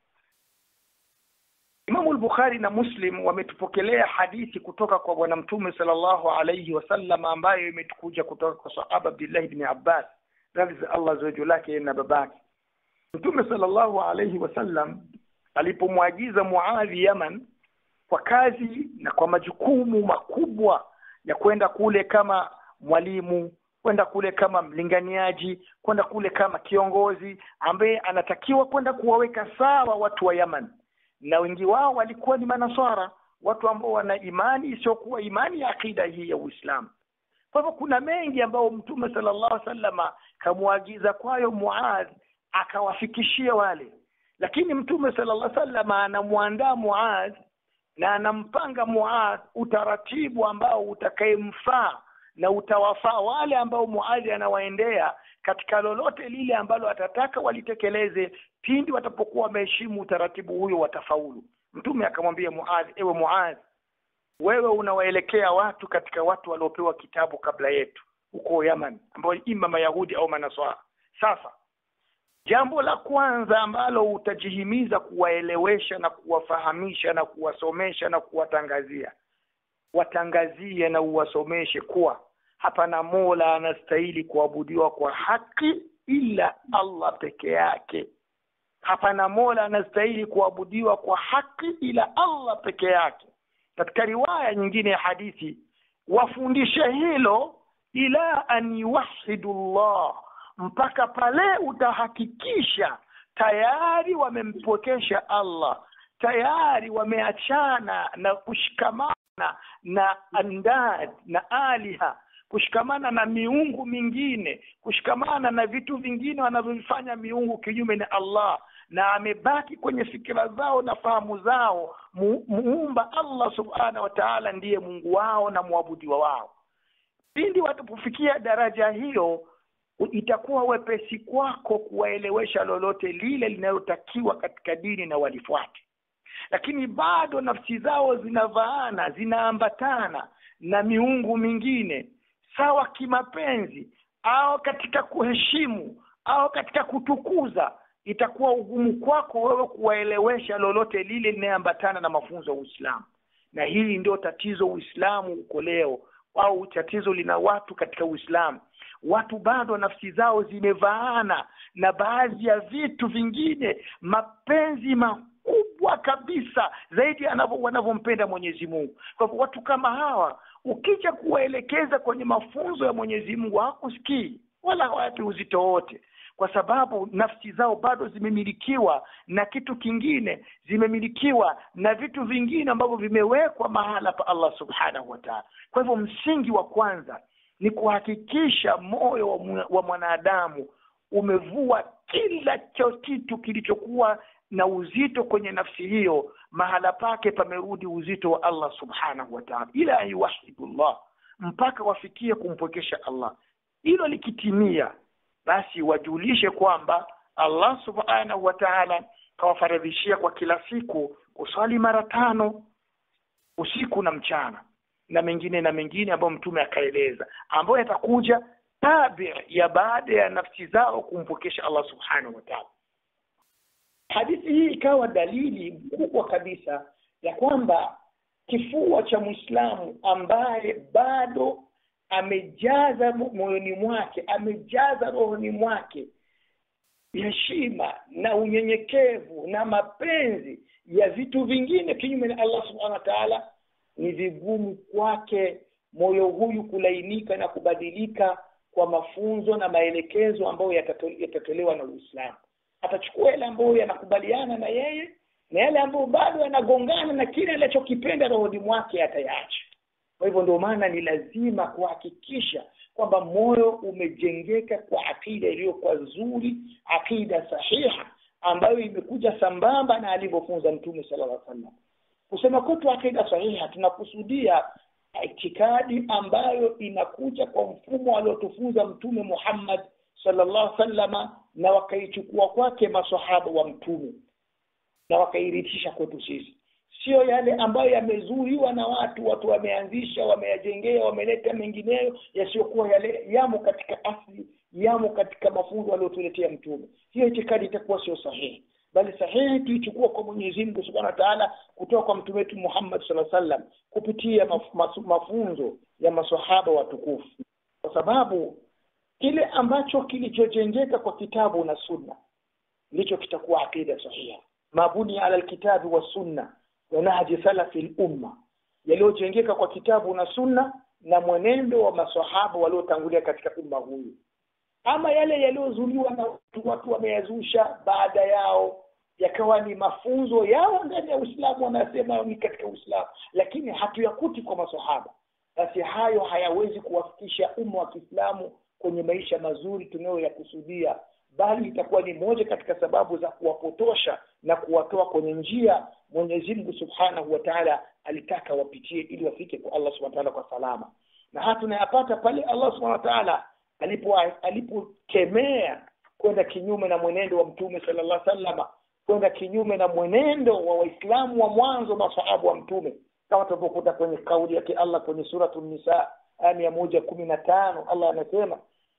Imamu al-Bukhari na Muslim wametupokelea hadithi kutoka kwa bwana mtume sallallahu alayhi wasallam ambayo imetukuja kutoka kwa sahaba Abdullah ibn Abbas radhi za Allah zawaju lake na babake Mtume sallallahu alayhi wasallam alipomwagiza Muadhi Yaman kwa kazi na kwa majukumu makubwa ya kwenda kule kama mwalimu kwenda kule kama mlinganiaji kwenda kule kama kiongozi ambaye anatakiwa kwenda kuwaweka sawa watu wa Yaman na wengi wao walikuwa ni manaswara watu ambao wana imani isiyokuwa imani ya akida hii ya uislamu kwa hivyo kuna mengi ambayo mtume sallallahu alaihi wasallama kamwagiza kwayo muadh akawafikishia wale lakini mtume sallallahu alaihi wasallama anamwandaa muadh na anampanga muadh utaratibu ambao utakayemfaa na utawafaa wale ambao muadhi anawaendea katika lolote lile ambalo atataka walitekeleze pindi watapokuwa wameheshimu utaratibu huyo watafaulu mtume akamwambia muadhi ewe muadhi wewe unawaelekea watu katika watu waliopewa kitabu kabla yetu huko yaman ambao ima mayahudi au manaswara sasa jambo la kwanza ambalo utajihimiza kuwaelewesha na kuwafahamisha na kuwasomesha na kuwatangazia watangazie na uwasomeshe kuwa hapana mola anastahili kuabudiwa kwa haki ila allah peke yake hapana mola anastahili kuabudiwa kwa haki ila allah peke yake katika riwaya nyingine ya hadithi wafundishe hilo ila an yuwahidu llah mpaka pale utahakikisha tayari wamempwekesha allah tayari wameachana na kushikamana na andad na aliha kushikamana na miungu mingine kushikamana na vitu vingine wanavyovifanya miungu kinyume na allah na amebaki kwenye fikira zao na fahamu zao mu, muumba allah subhanahu wa taala ndiye mungu wao na mwabudiwa wao pindi watapofikia daraja hiyo itakuwa wepesi kwako kuwaelewesha lolote lile linalotakiwa katika dini na walifuate lakini bado nafsi zao zinavaana zinaambatana na miungu mingine sawa kimapenzi au katika kuheshimu au katika kutukuza itakuwa ugumu kwako wewe kuwaelewesha lolote lile linayeambatana na mafunzo ya uislamu na hili ndio tatizo uislamu uko leo au tatizo lina watu katika uislamu watu bado nafsi zao zimevaana na baadhi ya vitu vingine mapenzi makubwa kabisa zaidi wanavyompenda mwenyezi mungu kwa hivyo watu kama hawa ukija kuwaelekeza kwenye mafunzo ya mwenyezi mungu hawakusikii wala hawapi uzito wote kwa sababu nafsi zao bado zimemilikiwa na kitu kingine zimemilikiwa na vitu vingine ambavyo vimewekwa mahala pa allah subhanahu wataala kwa hivyo msingi wa kwanza ni kuhakikisha moyo wa, wa mwanadamu umevua kila cho kitu kilichokuwa na uzito kwenye nafsi hiyo mahala pake pamerudi uzito wa allah subhanahu wataala ila an yuwahidullah mpaka wafikie kumpwekesha allah hilo likitimia basi wajulishe kwamba allah subhanahu wa taala kawafaradhishia kwa kila siku kuswali mara tano usiku na mchana na mengine na mengine ambayo mtume akaeleza ambayo yatakuja tabi ya baada ya nafsi zao kumpokesha allah subhanahu wa taala hadithi hii ikawa dalili kubwa kabisa ya kwamba kifua cha mwislamu ambaye bado amejaza moyoni mwake amejaza rohoni mwake heshima na unyenyekevu na mapenzi ya vitu vingine kinyume na allah subhanahu wa taala ni vigumu kwake moyo huyu kulainika na kubadilika kwa mafunzo na maelekezo ambayo yatatolewa na uislamu atachukua yale ambayo yanakubaliana na yeye na yale ambayo bado yanagongana na kile anachokipenda rohoni mwake atayaacha kwa hivyo ndio maana ni lazima kuhakikisha kwamba moyo umejengeka kwa akida iliyokuwa nzuri akida sahiha ambayo imekuja sambamba na alivyofunza mtume sala llah sallam kusema kwetu akida sahiha tunakusudia itikadi ambayo inakuja kwa mfumo aliotufunza mtume muhammad sallallahu sallama na wakaichukua kwake masahaba wa mtume na wakairithisha kwetu sisi sio yale ambayo yamezuiwa na watu watu wameanzisha wameyajengea wameleta mengineyo yasiyokuwa yale yamo katika asli yamo katika mafunzo aliyotuletea mtume hiyo itikadi itakuwa sio sahihi bali sahihi tuichukua kwa mwenyezi mungu subhanahu wa taala kutoka kwa mtume wetu muhammad saa sallam kupitia maf, maf, mafunzo ya masahaba watukufu kwa sababu kile ambacho kilichojengeka kwa kitabu na sunna ndicho kitakuwa aqida sahiha mabuni ala lkitabi wassunna wa nahji salafi lumma yaliyojengeka kwa kitabu na sunna na mwenendo wa masahaba waliotangulia katika umma huyu ama yale yaliyozuliwa na watu watu wameyazusha baada yao yakawa ni mafunzo yao ndani ya uislamu wanasema ni katika uislamu lakini hatuyakuti kwa masahaba basi hayo hayawezi kuwafikisha umma wa kiislamu kwenye maisha mazuri tunayoyakusudia bali itakuwa ni moja katika sababu za kuwapotosha na kuwatoa kwenye njia mwenyezi mungu subhanahu wa taala alitaka wapitie ili wafike kwa allah subhanahu wa taala kwa salama na haya tunayapata pale allah subhanahu wa taala alipo alipokemea kwenda kinyume na mwenendo wa mtume sallallahu alaihi wasallam kwenda kinyume na mwenendo wa waislamu wa mwanzo masahabu wa mtume kama tunavyokuta kwenye kauli yake allah kwenye suratu nisa aya mia moja kumi na tano allah anasema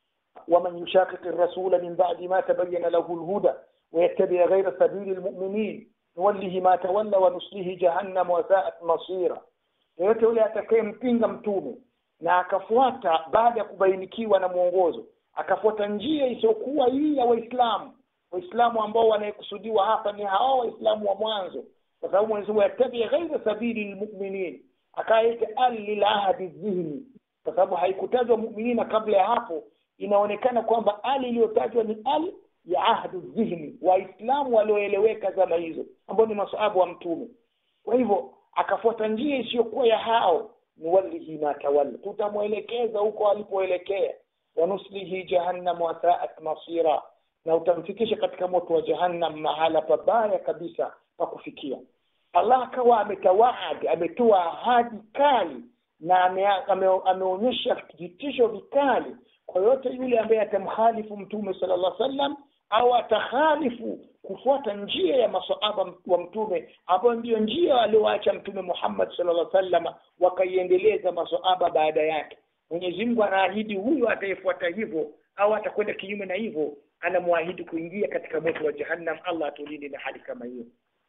waman yushaqiqi rasula min badi ma tabayana lahu lhuda ويتبع غير سبيل المؤمنين نوله ما تولى ونصله جهنم وساءت مصيرا yoyote yule atakayempinga mtume na akafuata baada ya kubainikiwa na mwongozo akafuata njia isiyokuwa hii ya waislamu waislamu ambao wanayekusudiwa hapa ni hao waislamu wa mwanzo kwa sababu mwenyezi mungu yatabia ghaira sabili lmuminin akaita al lilahadi dhihni kwa sababu haikutajwa muminina kabla ya hapo inaonekana kwamba ali iliyotajwa ni al ya ahdu dhihni waislamu walioeleweka zama hizo ambao ni masahabu wa mtume kwa hivyo akafuata njia isiyokuwa ya hao nuwallihi ma tawalla tutamwelekeza huko alipoelekea wanuslihi jahannam wasaat masira na utamfikisha katika moto wa jahannam mahala pabaya kabisa pa kufikia allah akawa ametawaad ametoa ahadi kali na ame, ame, ameonyesha vitisho vikali kwa yote yule ambaye atamkhalifu mtume sala llah sallam au atakhalifu kufuata njia ya masahaba wa mtume ambayo ndiyo njia alioacha mtume muhammad sallallahu alaihi wasallam wakaiendeleza masahaba baada yake mwenyezi mungu anaahidi huyo atayefuata hivyo au atakwenda kinyume na hivyo anamwahidi kuingia katika moto wa jahannam allah atulinde na hali kama hiyo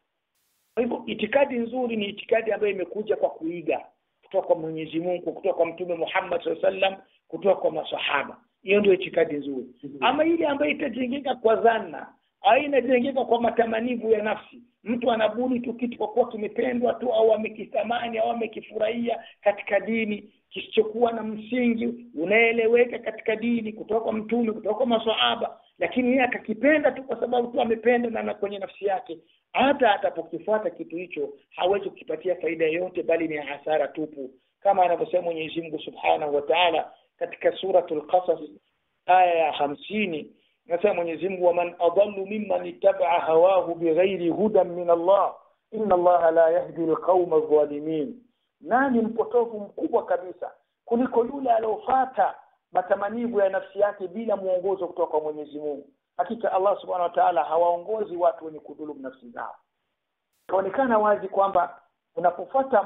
kwa hivyo itikadi nzuri ni itikadi ambayo imekuja kwa kuiga kutoka kwa mwenyezi mungu kutoka kwa mtume muhammad saa sallam kutoka kwa masahaba hiyo ndio itikadi nzuri ama ile ambayo itajengeka kwa dhana au inajengeka kwa matamanivu ya nafsi mtu anabuni tu kitu kwa kuwa kimependwa tu au amekitamani au amekifurahia katika dini kisichokuwa na msingi unaeleweka katika dini kutoka kwa mtume kutoka kwa masahaba lakini yeye akakipenda tu kwa sababu tu amependa na kwenye nafsi yake hata atapokifuata kitu hicho hawezi kukipatia faida yoyote bali ni hasara tupu kama anavyosema mwenyezi mungu subhanahu wa taala katika suratul qasas aya ya hamsini nasema mwenyezi mungu waman adallu mimman ittabaa hawahu bighairi hudan min allah inna allaha la yahdi lqauma dhalimin nani mpotovu mkubwa kabisa kuliko yule aliofata matamanivu ya nafsi yake bila mwongozo kutoka kwa mwenyezi mungu hakika allah subhanahu wa taala hawaongozi watu wenye kudhulumu nafsi zao ikaonekana wazi kwamba unapofuata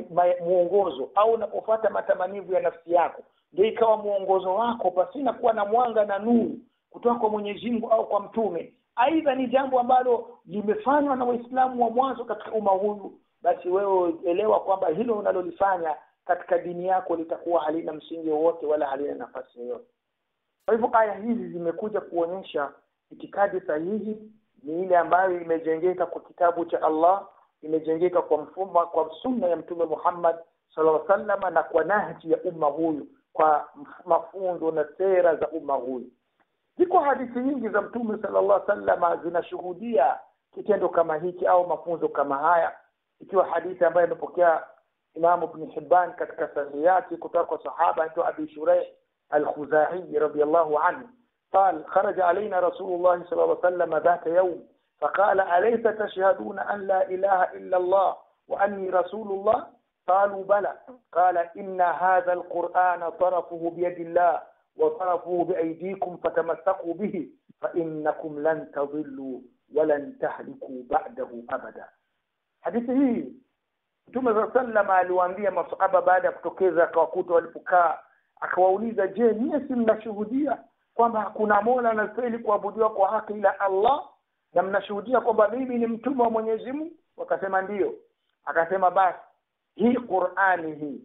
mwongozo au unapofuata matamanivu ya nafsi yako ndio ikawa mwongozo wako pasina kuwa na mwanga na nuru kutoka kwa mwenyezi mungu au kwa mtume aidha ni jambo ambalo limefanywa na waislamu wa mwanzo katika umma huyu basi wewe elewa kwamba hilo unalolifanya katika dini yako litakuwa halina msingi wowote wala halina nafasi yoyote kwa hivyo aya hizi zimekuja kuonyesha itikadi sahihi ni ile ambayo imejengeka kwa kitabu cha allah imejengeka kwa mfumo kwa sunna ya mtume muhammad sallallahu alaihi wasallam na kwa nahji ya umma huyu kwa mafunzo na sera za umma huyu ziko hadithi nyingi za mtume sallallahu alaihi wasallam zinashuhudia kitendo kama hiki au mafunzo kama haya ikiwa hadithi ambayo imepokea imamu ibn hibban katika sahihi yake kutoka kwa sahaba anaitwa abi shuraih الخزاعي رضي الله عنه قال خرج علينا رسول الله صلى الله عليه وسلم ذات يوم فقال أليس تشهدون أن لا إله إلا الله وأني رسول الله قالوا بلى قال إن هذا القرآن طرفه بيد الله وطرفه بأيديكم فتمسكوا به فإنكم لن تضلوا ولن تهلكوا بعده أبدا hadithi hii mtume saa sallam aliwaambia masahaba baada ya kutokeza akawakuta walipokaa akawauliza je nyie si mnashuhudia kwamba hakuna mola anastahili kuabudiwa kwa haki ila allah na mnashuhudia kwamba mimi ni mtume wa mwenyezi mungu wakasema ndiyo akasema basi hii qurani hii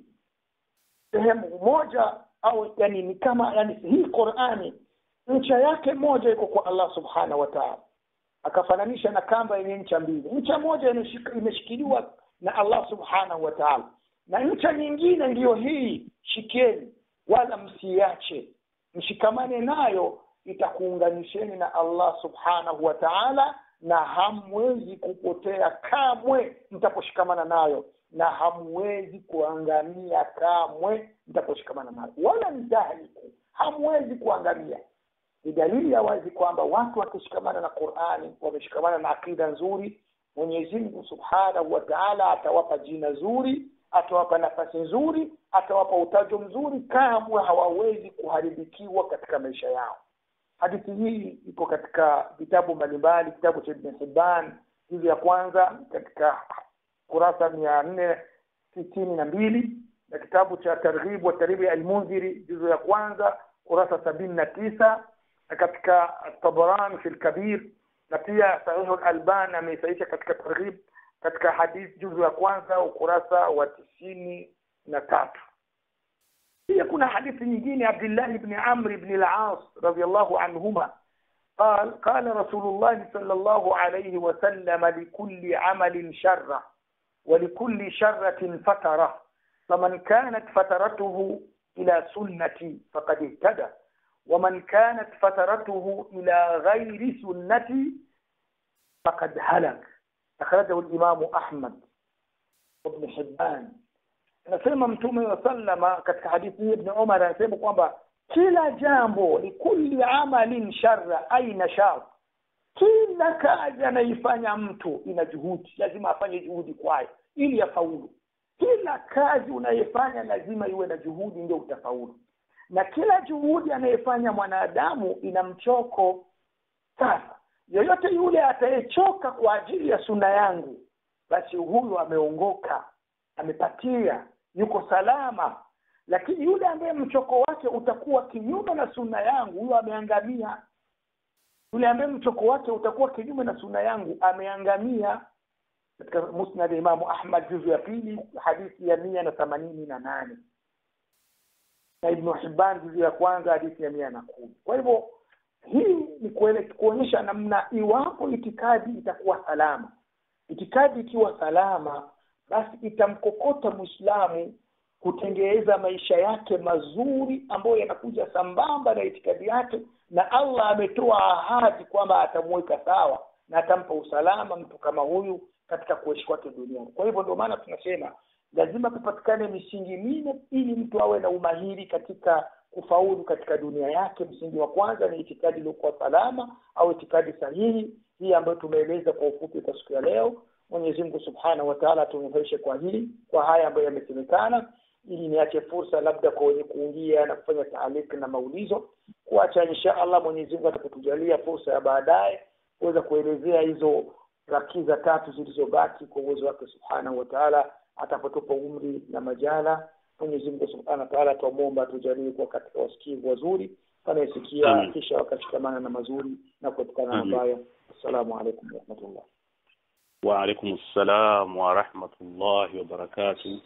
sehemu moja au yani ni kama yani hii qurani ncha yake moja iko kwa allah subhanahu wa taala akafananisha na kamba yenye ncha mbili ncha moja imeshikiliwa na allah subhanahu wa taala na ncha nyingine ndiyo hii shikeni wala msiache mshikamane nayo itakuunganisheni na allah subhanahu wa taala na hamwezi kupotea kamwe mtaposhikamana nayo na hamwezi kuangamia kamwe mtaposhikamana nayo wala mtahliku hamwezi kuangamia ni dalili ya wazi kwamba watu wakishikamana na qurani wameshikamana na akida nzuri mwenyezi mungu subhanahu wa taala atawapa jina zuri atawapa nafasi nzuri atawapa utajo mzuri kamwe hawawezi kuharibikiwa katika maisha yao hadithi hii iko katika vitabu mbalimbali kitabu cha ibn hibban juzu ya kwanza katika kurasa mia nne sitini na mbili na kitabu cha targhib wa tarhibi almunziri juzu ya kwanza kurasa sabini na tisa na katika tabaran fi lkabir na pia sahihu lalban ameisaisha katika targhib katika hadith juzu ya kwanza ukurasa wa tisini na tatu pia kuna hadithi nyingine abdillah bni amr bni las radiallahu anhuma قال قال رسول الله صلى الله عليه وسلم لكل عمل شرة ولكل شرة فترة فمن كانت فترته إلى سنتي فقد اهتدى ومن كانت فترته إلى غير سنتي فقد هلك أخرجه الإمام أحمد وابن حبان anasema mtume wa sallama katika hadithi hii ibn umar anasema kwamba kila jambo likulli amalin sharra aina shar kila kazi anaifanya mtu ina juhudi lazima afanye juhudi kwayo ili afaulu kila kazi unayefanya lazima iwe na juhudi ndio utafaulu na kila juhudi anayefanya mwanadamu ina mchoko sasa yoyote yule atayechoka kwa ajili ya suna yangu basi huyu ameongoka amepatia yuko salama lakini yule ambaye mchoko wake utakuwa kinyume na sunna yangu huyo ameangamia yule ambaye mchoko wake utakuwa kinyume na sunna yangu ameangamia katika musnad ya imamu ahmad juzu ya pili hadithi ya mia na themanini na nane na ibnu hibban juzu ya kwanza hadithi ya mia na kumi kwa hivyo hii ni kuonyesha namna iwapo itikadi itakuwa salama itikadi ikiwa salama basi itamkokota mwislamu kutengeza maisha yake mazuri ambayo yanakuja sambamba na itikadi yake na allah ametoa ahadi kwamba atamweka sawa na atampa usalama mtu kama huyu katika kuishi kwake duniani kwa hivyo ndio maana tunasema lazima kupatikane misingi minne ili mtu awe na umahiri katika kufaulu katika dunia yake msingi wa kwanza ni itikadi iliyokuwa salama au itikadi sahihi hii ambayo tumeeleza kwa ufupi kwa siku ya leo mwenyezi mungu subhanahu wataala atunufaishe kwa hili kwa haya ambayo yamesemekana ili niache fursa labda kwa wenye kuingia na kufanya taaliki na maulizo kuacha insha allah mwenyezi mungu atakutujalia fursa ya baadaye kuweza kuelezea hizo rakiza tatu zilizobaki kwa uwezo wake subhanahu wataala atapotupa umri na majala mwenyezi mungu subhanahu wataala twamwomba atujalie kuwa katika wasikivu wazuri wanayesikia kisha wakashikamana na mazuri na kuepukana na mabaya assalamu alaikum warahmatullah waalaikum ssalam warahmatullahi wabarakatu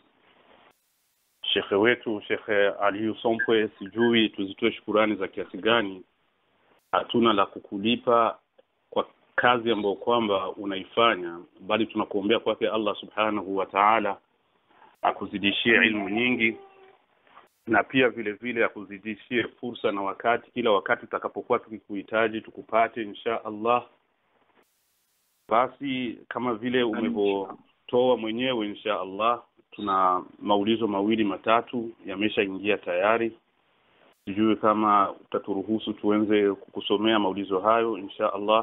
shekhe wetu shekhe aliyu sompwe sijui tuzitoe shukurani za kiasi gani hatuna la kukulipa kwa kazi ambayo kwamba unaifanya bali tunakuombea kwake allah subhanahu wa taala akuzidishie ilmu nyingi na pia vile vile akuzidishie fursa na wakati kila wakati tutakapokuwa tukikuhitaji tukupate insha allah basi kama vile umevyotoa mwenyewe insha allah tuna maulizo mawili matatu yameshaingia tayari sijui kama utaturuhusu tuenze kukusomea maulizo hayo insha allah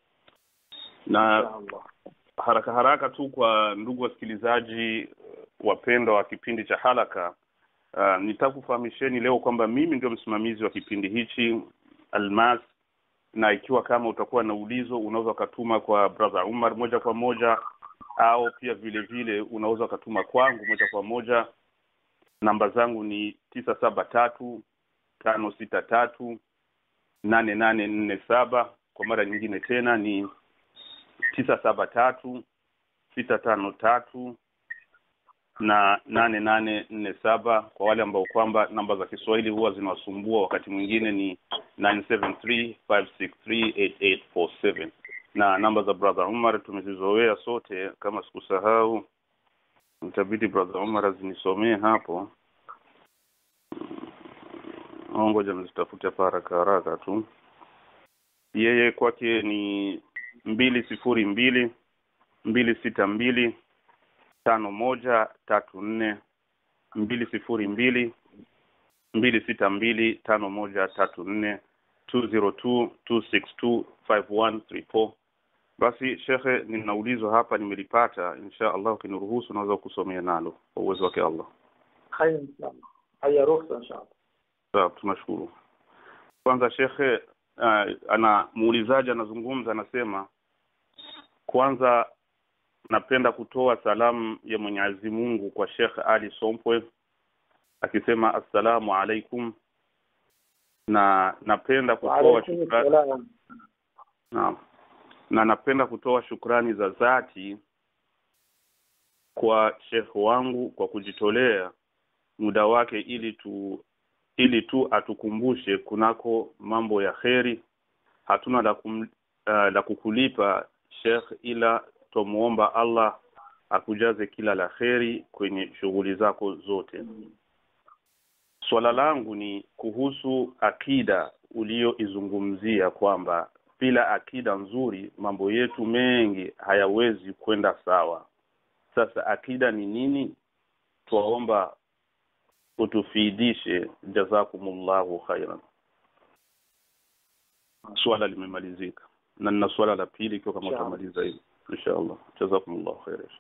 na haraka haraka tu kwa ndugu wasikilizaji wapendwa wa kipindi cha halaka uh, nitakufahamisheni leo kwamba mimi ndio msimamizi wa kipindi hichi almas na ikiwa kama utakuwa na ulizo unaweza ukatuma kwa brother umar moja kwa moja au pia vile vile unaweza ukatuma kwangu moja kwa moja namba zangu ni tisa saba tatu tano sita tatu nane nane nne saba kwa mara nyingine tena ni tisa saba tatu sita tano tatu na nane nane nne saba kwa wale ambao kwamba namba za kiswahili huwa zinawasumbua wakati mwingine ni nine seven three five six three eight eight four seven na namba za brother umar tumezizoea sote kama sikusahau itabidi brother umar azinisomee hapo ngoja mzitafute hapa haraka haraka tu yeye kwake ni mbili sifuri mbili mbili sita mbili tano moja tatu nne mbili sifuri mbili mbili sita mbili tano moja tatu nne two zero two two six two five one three four basi shekhe ninaulizwa hapa nimelipata insha allah ukiniruhusu naweza kusomea nalo kwa uwezo wake allah khayr inshallah haya ruhusa inshallah sawa tunashukuru kwanza shekhe uh, ana muulizaji anazungumza anasema kwanza napenda kutoa salamu ya mwenyezi mungu kwa shekh ali sompwe akisema assalamu alaikum na napenda kutoa Waalaikum shukrani salam. Naam. Na napenda kutoa shukrani za dhati kwa shekh wangu kwa kujitolea muda wake ili tu ili tu atukumbushe kunako mambo ya kheri hatuna la, kum, uh, la kukulipa shekh ila twamuomba allah akujaze kila la kheri kwenye shughuli zako zote swala langu ni kuhusu akida uliyoizungumzia kwamba bila akida nzuri mambo yetu mengi hayawezi kwenda sawa sasa akida ni nini twaomba utufiidishe jazakumullahu khairan swala limemalizika na nina swala la pili ikiwa kama Inshallah. utamaliza hili inshallah jazakumullahu khairan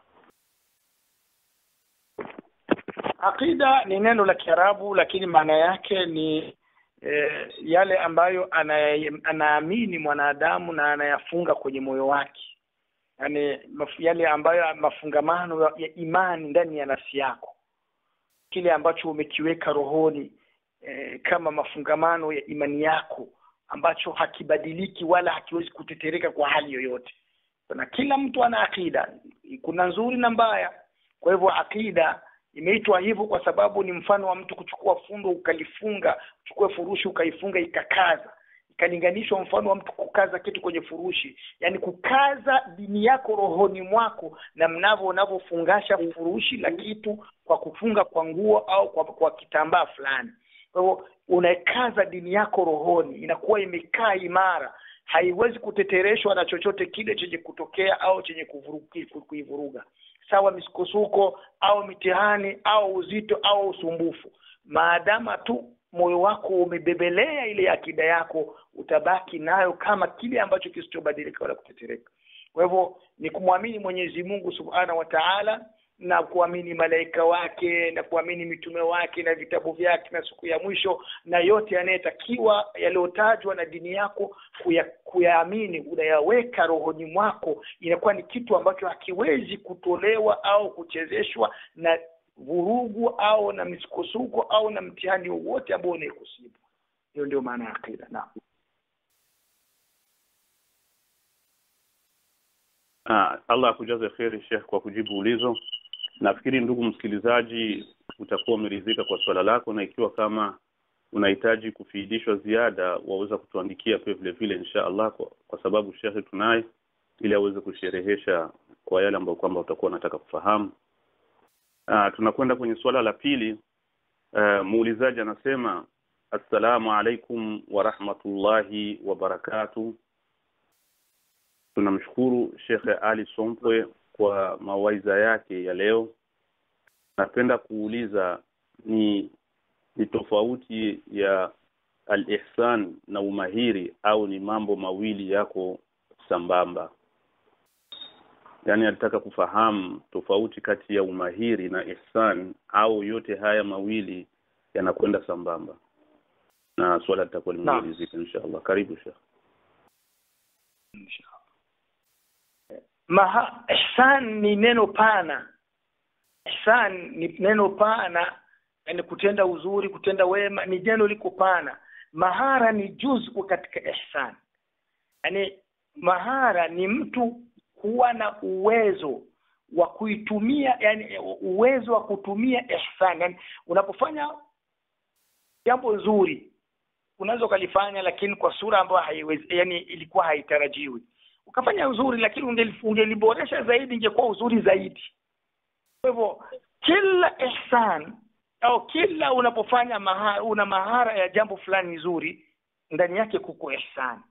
Aqida ni neno la Kiarabu lakini maana yake ni eh, yale ambayo anaya- anaamini mwanadamu na anayafunga kwenye moyo wake, yaani maf- yale ambayo mafungamano ya- ya imani ndani ya nafsi yako, kile ambacho umekiweka rohoni eh, kama mafungamano ya imani yako ambacho hakibadiliki wala hakiwezi kutetereka kwa hali yoyote. Na kila mtu ana akida, kuna nzuri na mbaya. Kwa hivyo akida imeitwa hivyo kwa sababu ni mfano wa mtu kuchukua fundo ukalifunga, uchukue furushi ukaifunga ikakaza, ikalinganishwa mfano wa mtu kukaza kitu kwenye furushi, yaani kukaza dini yako rohoni mwako, na mnavyo unavyofungasha furushi la kitu kwa kufunga kwa nguo au kwa, kwa kitambaa fulani. Kwa hivyo unaikaza dini yako rohoni, inakuwa imekaa imara, haiwezi kutetereshwa na chochote kile chenye kutokea au chenye kuvuruki- ku- kuivuruga sawa misukosuko au mitihani au uzito au usumbufu maadama tu moyo wako umebebelea ile akida yako utabaki nayo kama kile ambacho kisichobadilika wala kutetereka kwa hivyo ni kumwamini mwenyezi mungu subhanahu wa taala na kuamini malaika wake na kuamini mitume wake na vitabu vyake na siku ya mwisho na yote yanayetakiwa yaliyotajwa na dini yako kuya, kuyaamini unayaweka rohoni mwako inakuwa ni kitu ambacho hakiwezi kutolewa au kuchezeshwa na vurugu au na misukosuko au na mtihani wowote ambao unaikusibu hiyo ndio maana ya akida naam Ah, Allah akujaze kheri Sheikh kwa kujibu ulizo. Nafikiri ndugu msikilizaji, utakuwa umeridhika kwa swala lako, na ikiwa kama unahitaji kufiidishwa ziada, waweza kutuandikia pia vile vile insha Allah, kwa, kwa sababu Sheikh tunaye ili aweze kusherehesha kwa yale ambayo kwamba utakuwa unataka kufahamu. Ah, tunakwenda kwenye swala la pili. Ah, muulizaji anasema assalamu alaikum wa rahmatullahi wa barakatuh tunamshukuru Shekhe Ali Sompwe kwa mawaidha yake ya leo. Napenda kuuliza ni ni tofauti ya al-ihsan na umahiri au ni mambo mawili yako sambamba? Yaani alitaka kufahamu tofauti kati ya umahiri na ihsan au yote haya mawili yanakwenda sambamba, na swala litakuwa Naam. limemalizika inshallah. Karibu Shekhe. Maha, ihsan ni neno pana ihsan ni neno pana yani kutenda uzuri kutenda wema ni neno liko pana mahara ni juz'u katika ihsan yani mahara ni mtu kuwa na uwezo wa kuitumia yani uwezo wa kutumia ihsan yani unapofanya jambo zuri unaweza ukalifanya lakini kwa sura ambayo haiwezi yani ilikuwa haitarajiwi ukafanya uzuri lakini ungeli- ungeliboresha zaidi ingekuwa uzuri zaidi kwa hivyo kila ihsan au kila unapofanya mahara, una mahara ya jambo fulani zuri ndani yake kuko ihsan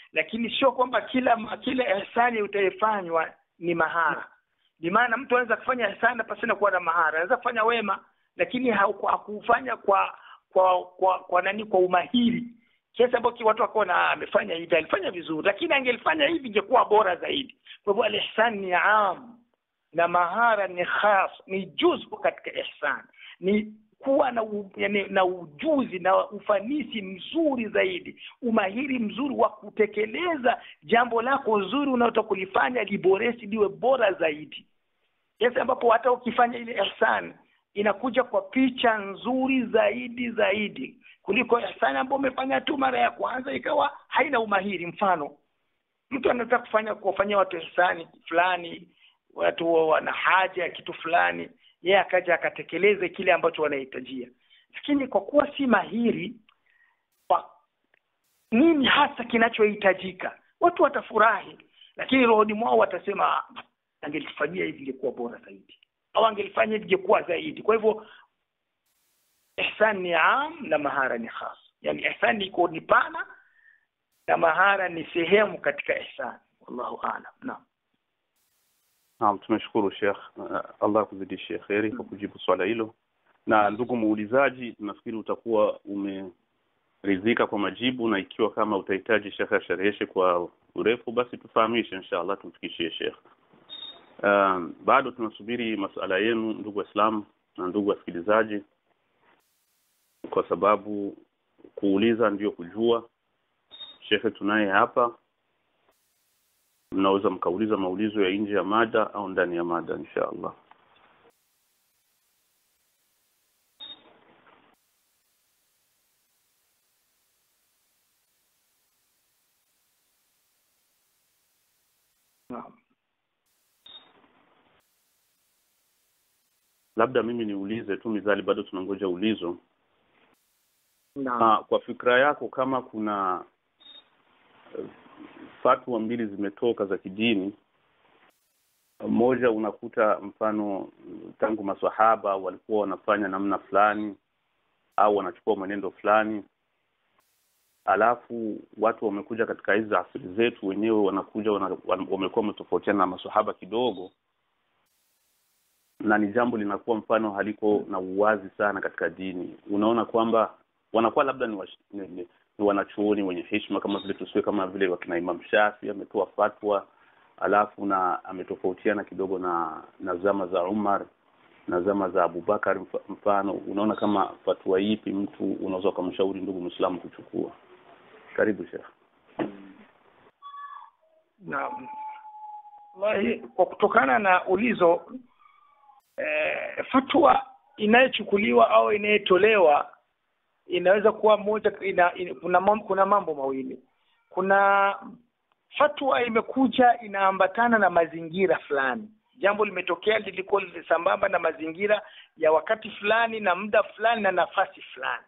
lakini sio kwamba kila kila ihsani utayefanywa ni mahara ni maana mtu anaweza kufanya ihsani pasina kuwa na mahara anaweza kufanya wema lakini hakufanya kwa kwa kwa kwa nani kwa umahiri kiasi ambacho watu wakawa na amefanya hivi alifanya vizuri lakini angelifanya hivi ingekuwa bora zaidi kwa hivyo al-ihsan ni am na mahara ni khas ni juzu katika ihsan ni kuwa na u, yani, na ujuzi na ufanisi mzuri zaidi umahiri mzuri wa kutekeleza jambo lako zuri unaotaka kulifanya liboresi liwe bora zaidi kiasi ambapo hata ukifanya ile ihsan inakuja kwa picha nzuri zaidi zaidi kuliko ihsani ambayo umefanya tu mara ya kwanza ikawa haina umahiri mfano mtu anaweza kufanya kuwafanyia watu ihsani fulani watu wana haja ya kitu fulani yeye akaja akatekeleze kile ambacho wanahitajia lakini kwa kuwa si mahiri kwa nini hasa kinachohitajika watu watafurahi lakini rohoni mwao watasema angelifanyia hivi ingekuwa bora zaidi au angelifanya hivi ingekuwa zaidi kwa hivyo ihsan ni am na mahara ni khas yani ihsan iko ni pana na mahara ni sehemu katika ihsan wallahu aalam naam Naam, tumeshukuru Sheikh. Uh, Allah kuzidishie kheri kwa kujibu swala hilo. Na ndugu muulizaji, nafikiri utakuwa umeridhika kwa majibu, na ikiwa kama utahitaji Sheikh ashereheshe kwa urefu, basi tufahamishe inshallah, tumfikishie Sheikh. Um, bado tunasubiri masuala yenu ndugu Waislamu na ndugu wasikilizaji, kwa sababu kuuliza ndio kujua. Shekhe tunaye hapa mnaweza mkauliza maulizo ya nje ya mada au ndani ya mada insha allah naam labda mimi niulize tu mizali bado tunangoja ulizo naam Ah, kwa fikra yako kama kuna eh, fatwa mbili zimetoka za kidini moja unakuta mfano tangu maswahaba walikuwa wanafanya namna fulani au wanachukua mwenendo fulani alafu watu wamekuja katika hizi asili zetu wenyewe wanakuja wana, wan- wamekuwa wametofautiana na maswahaba kidogo na ni jambo linakuwa mfano haliko na uwazi sana katika dini unaona kwamba wanakuwa labda ni, wash, ni, ni, ni wanachuoni wenye heshima kama vile tusiwe kama vile wakina Imam Shafi ametoa fatwa alafu na ametofautiana kidogo na na zama za Umar na zama za Abubakar mf- mfano unaona kama fatwa ipi mtu unaweza ukamshauri ndugu Muislamu kuchukua karibu Sheikh Naam. Wallahi kwa kutokana na ulizo eh, fatwa inayochukuliwa au inayotolewa inaweza kuwa moja ina, ina, kuna, mam- kuna mambo mawili. Kuna fatwa imekuja inaambatana na mazingira fulani. Jambo limetokea lilikuwa sambamba na mazingira ya wakati fulani na muda fulani na nafasi fulani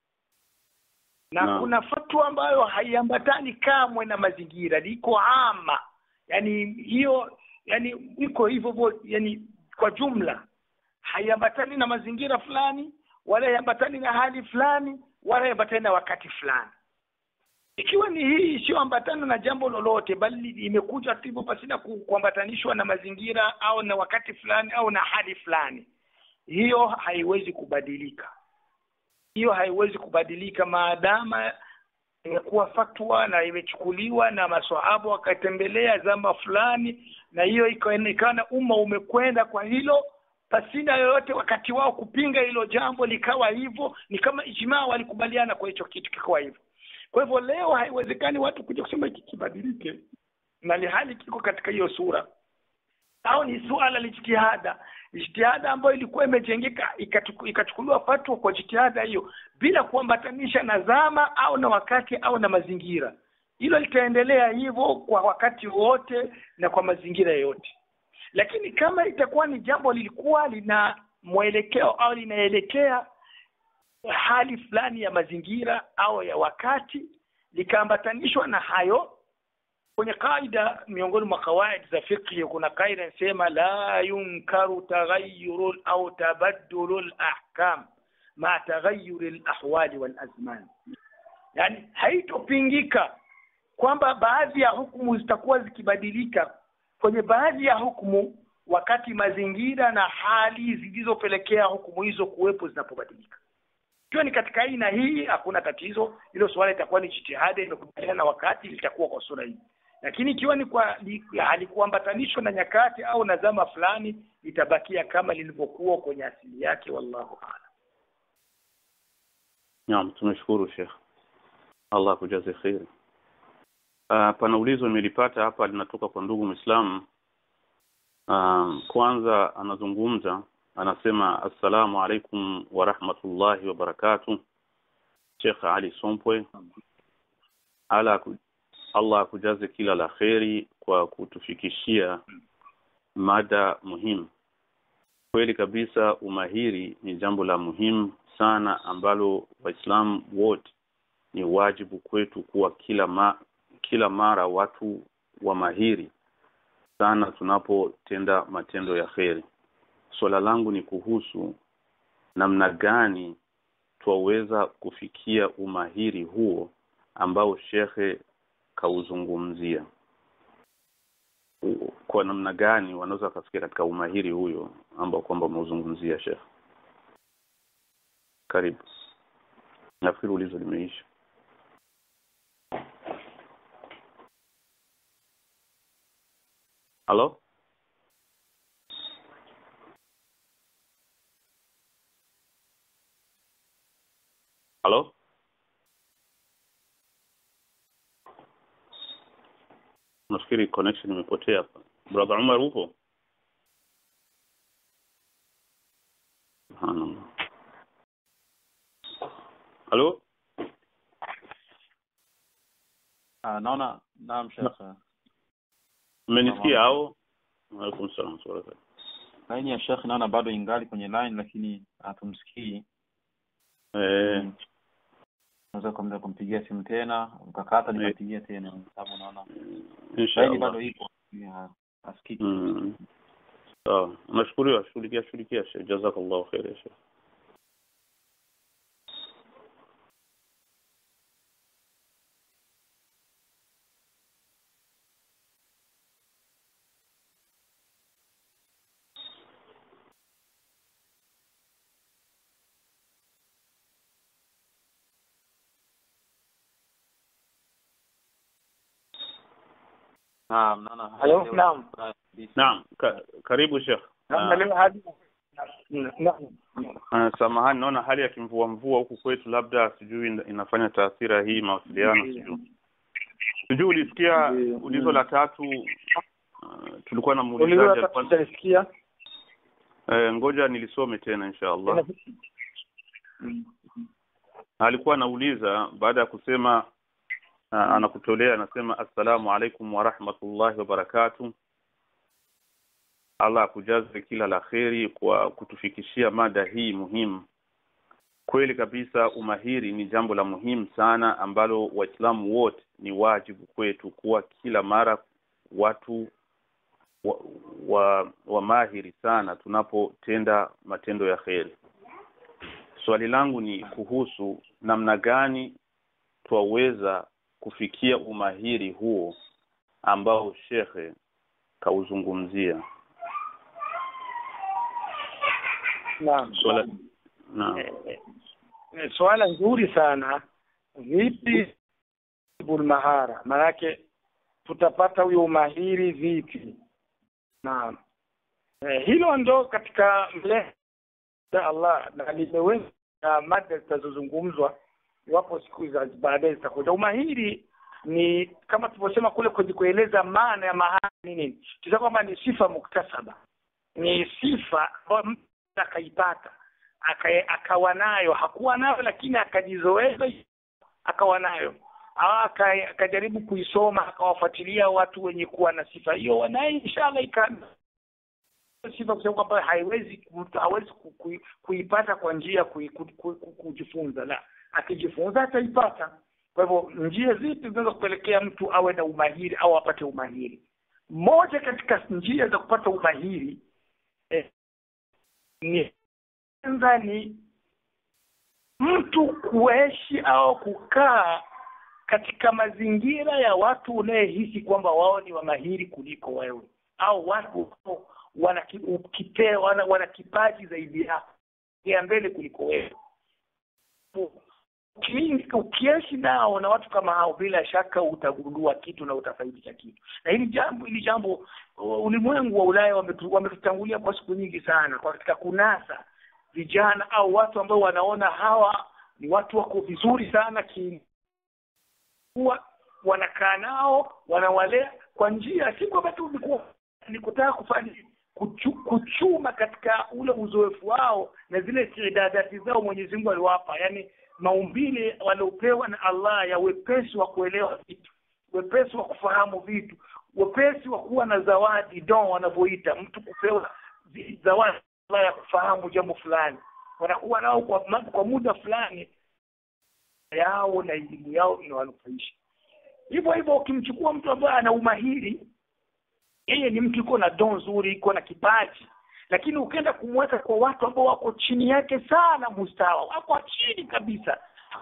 na Naam. kuna fatwa ambayo haiambatani kamwe na mazingira liko ama yani hiyo yani iko hivyo hivyo yani kwa jumla haiambatani na mazingira fulani wala haiambatani na hali fulani wala haiambatani na wakati fulani ikiwa ni hii isiyoambatana na jambo lolote bali imekuja tu hivyo pasina ku- kuambatanishwa na mazingira au na wakati fulani au na hali fulani hiyo haiwezi kubadilika hiyo haiwezi kubadilika maadama imekuwa fatwa na imechukuliwa na maswahaba wakatembelea zama fulani na hiyo ikaonekana umma umekwenda kwa hilo pasina yoyote wakati wao kupinga hilo jambo likawa hivyo ni kama ijmaa walikubaliana kwa hicho kitu kikawa hivyo kwa hivyo leo haiwezekani watu kuja kusema hiki kibadilike na hali kiko katika hiyo sura au ni suala la ijtihada ijtihada ambayo ilikuwa imejengeka ikatu- ikachukuliwa fatwa kwa jitihada hiyo bila kuambatanisha na zama au na wakati au na mazingira hilo litaendelea hivyo kwa wakati wote na kwa mazingira yote lakini kama itakuwa ni jambo lilikuwa lina mwelekeo au linaelekea hali fulani ya mazingira au ya wakati likaambatanishwa na hayo kwenye kaida miongoni mwa kawaid za fiqh kuna kaida inasema la yunkaru taghayyuru au tabaddulu al-ahkam ma taghayyuri al-ahwali wal azman yani haitopingika kwamba baadhi ya hukumu zitakuwa zikibadilika kwenye baadhi ya hukumu wakati mazingira na hali zilizopelekea hukumu hizo kuwepo zinapobadilika ikiwa ni katika aina hii hakuna tatizo hilo suala itakuwa ni jitihada imekubaliana na wakati litakuwa kwa sura hii lakini ikiwa ni kwa li- halikuambatanishwa na nyakati au na zama fulani litabakia kama lilivyokuwa kwenye asili yake wallahu a'lam Naam, tumeshukuru Sheikh. Allah kujaze kheri. Uh, pana ulizo nimelipata hapa linatoka kwa ndugu Muislamu. Uh, kwanza anazungumza anasema assalamu alaikum wa rahmatullahi wa barakatuh. Sheikh Ali Sompwe. Ala ku- Allah akujaze kila la kheri kwa kutufikishia mada muhimu. Kweli kabisa umahiri ni jambo la muhimu sana ambalo Waislamu wote ni wajibu kwetu kuwa kila ma, kila mara watu wa mahiri sana tunapotenda matendo ya kheri. Swala langu ni kuhusu namna gani twaweza kufikia umahiri huo ambao shekhe kauzungumzia. U- Kwa namna gani wanaweza wakafikia katika umahiri huyo ambao kwamba umeuzungumzia shekhe? Karibu. Nafikiri ulizo limeisha. Halo? Halo? Nafikiri connection imepotea hapa. Brother Umar upo? Subhanallah. Halo? Ah, naona naam Sheikh. Mmenisikia au? Waalaikum salaam wa rahmatullahi. Laini ya Sheikh naona bado ingali kwenye line lakini hatumsikii. Eh, Mm. Unaweza kumda kumpigia simu tena, ukakata Eh. nikampigia tena sababu naona laini inshallah. bado ipo. Ya, asikiki. Mm. Sawa. Nashukuriwa, shughulikia shughulikia Sheikh. Jazakallahu khair ya Sheikh. Naam, naona. Halo, naam. Naam, ka, karibu Sheikh. Na leo hadi naam Uh, samahani naona hali ya kimvua mvua huku kwetu labda sijui ina- inafanya taathira hii mawasiliano sijui sijui ulisikia Ndiyo. ulizo la tatu uh, tulikuwa na muulizaji ulizo alikuwa- tutasikia eh, ngoja nilisome tena insha Allah alikuwa anauliza baada ya kusema uh, anakutolea anasema assalamu alaikum wa rahmatullahi wa barakatuh Allah akujaze kila la kheri kwa kutufikishia mada hii muhimu kweli kabisa umahiri ni jambo la muhimu sana ambalo waislamu wote ni wajibu kwetu kuwa kila mara watu wa, wa, wa mahiri sana tunapotenda matendo ya kheri swali langu ni kuhusu namna gani twaweza kufikia umahiri huo ambao shekhe kauzungumzia naam swala naam Eh, swala nzuri sana vipi bulmahara maanake tutapata huyo umahiri vipi naam eh, hilo ndo katika mle ya Allah na limeweza na mada zitazozungumzwa iwapo siku za baadaye zitakuja umahiri ni kama tulivyosema kule kwenye kueleza maana ya mahari ni nini tuta kwamba ni sifa muktasaba ni sifa ambayo mtu akaipata aka- akawa nayo hakuwa nayo lakini akajizoeza akawa nayo au aka- akajaribu kuisoma akawafuatilia watu wenye kuwa na sifa hiyo wanaye inshallah ika sifa kusema kwamba haiwezi mtu hawezi ku- ku- kuipata kwa njia kui- ku- ku- ku- kujifunza la akijifunza ataipata kwa hivyo njia zipi zinaweza kupelekea mtu awe na umahiri au apate umahiri moja katika njia za kupata umahiri eh, ni kwanza ni mtu kuishi au kukaa katika mazingira ya watu unayehisi kwamba wao ni wamahiri kuliko wewe au watu wana, kipe, wana, wana kipaji zaidi yako ya mbele kuliko wewe ukiishi nao na watu kama hao bila shaka utagundua kitu na utafaidisha kitu na hili jambo hili jambo ulimwengu wa ulaya wametutangulia kwa siku nyingi sana kwa katika kunasa vijana au watu ambao wanaona hawa ni watu wako vizuri sana ki kuwa wanakaa nao wanawalea kwa njia si kwamba tu ni kutaka kufanya kuchu, kuchuma katika ule uzoefu wao na zile istidadati zao Mwenyezi Mungu aliwapa yani maumbile waliopewa na Allah ya wepesi wa kuelewa vitu wepesi wa kufahamu vitu wepesi wa kuwa na zawadi don wanavyoita mtu kupewa zawadi ya kufahamu jambo fulani wanakuwa nao kwa, kwa muda fulani yao na elimu yao inawanufaisha hivyo hivyo ukimchukua mtu ambaye ana umahiri yeye ni mtu yuko na don nzuri iko na kipaji lakini ukienda kumweka kwa watu ambao wako chini yake sana mustawa wako chini kabisa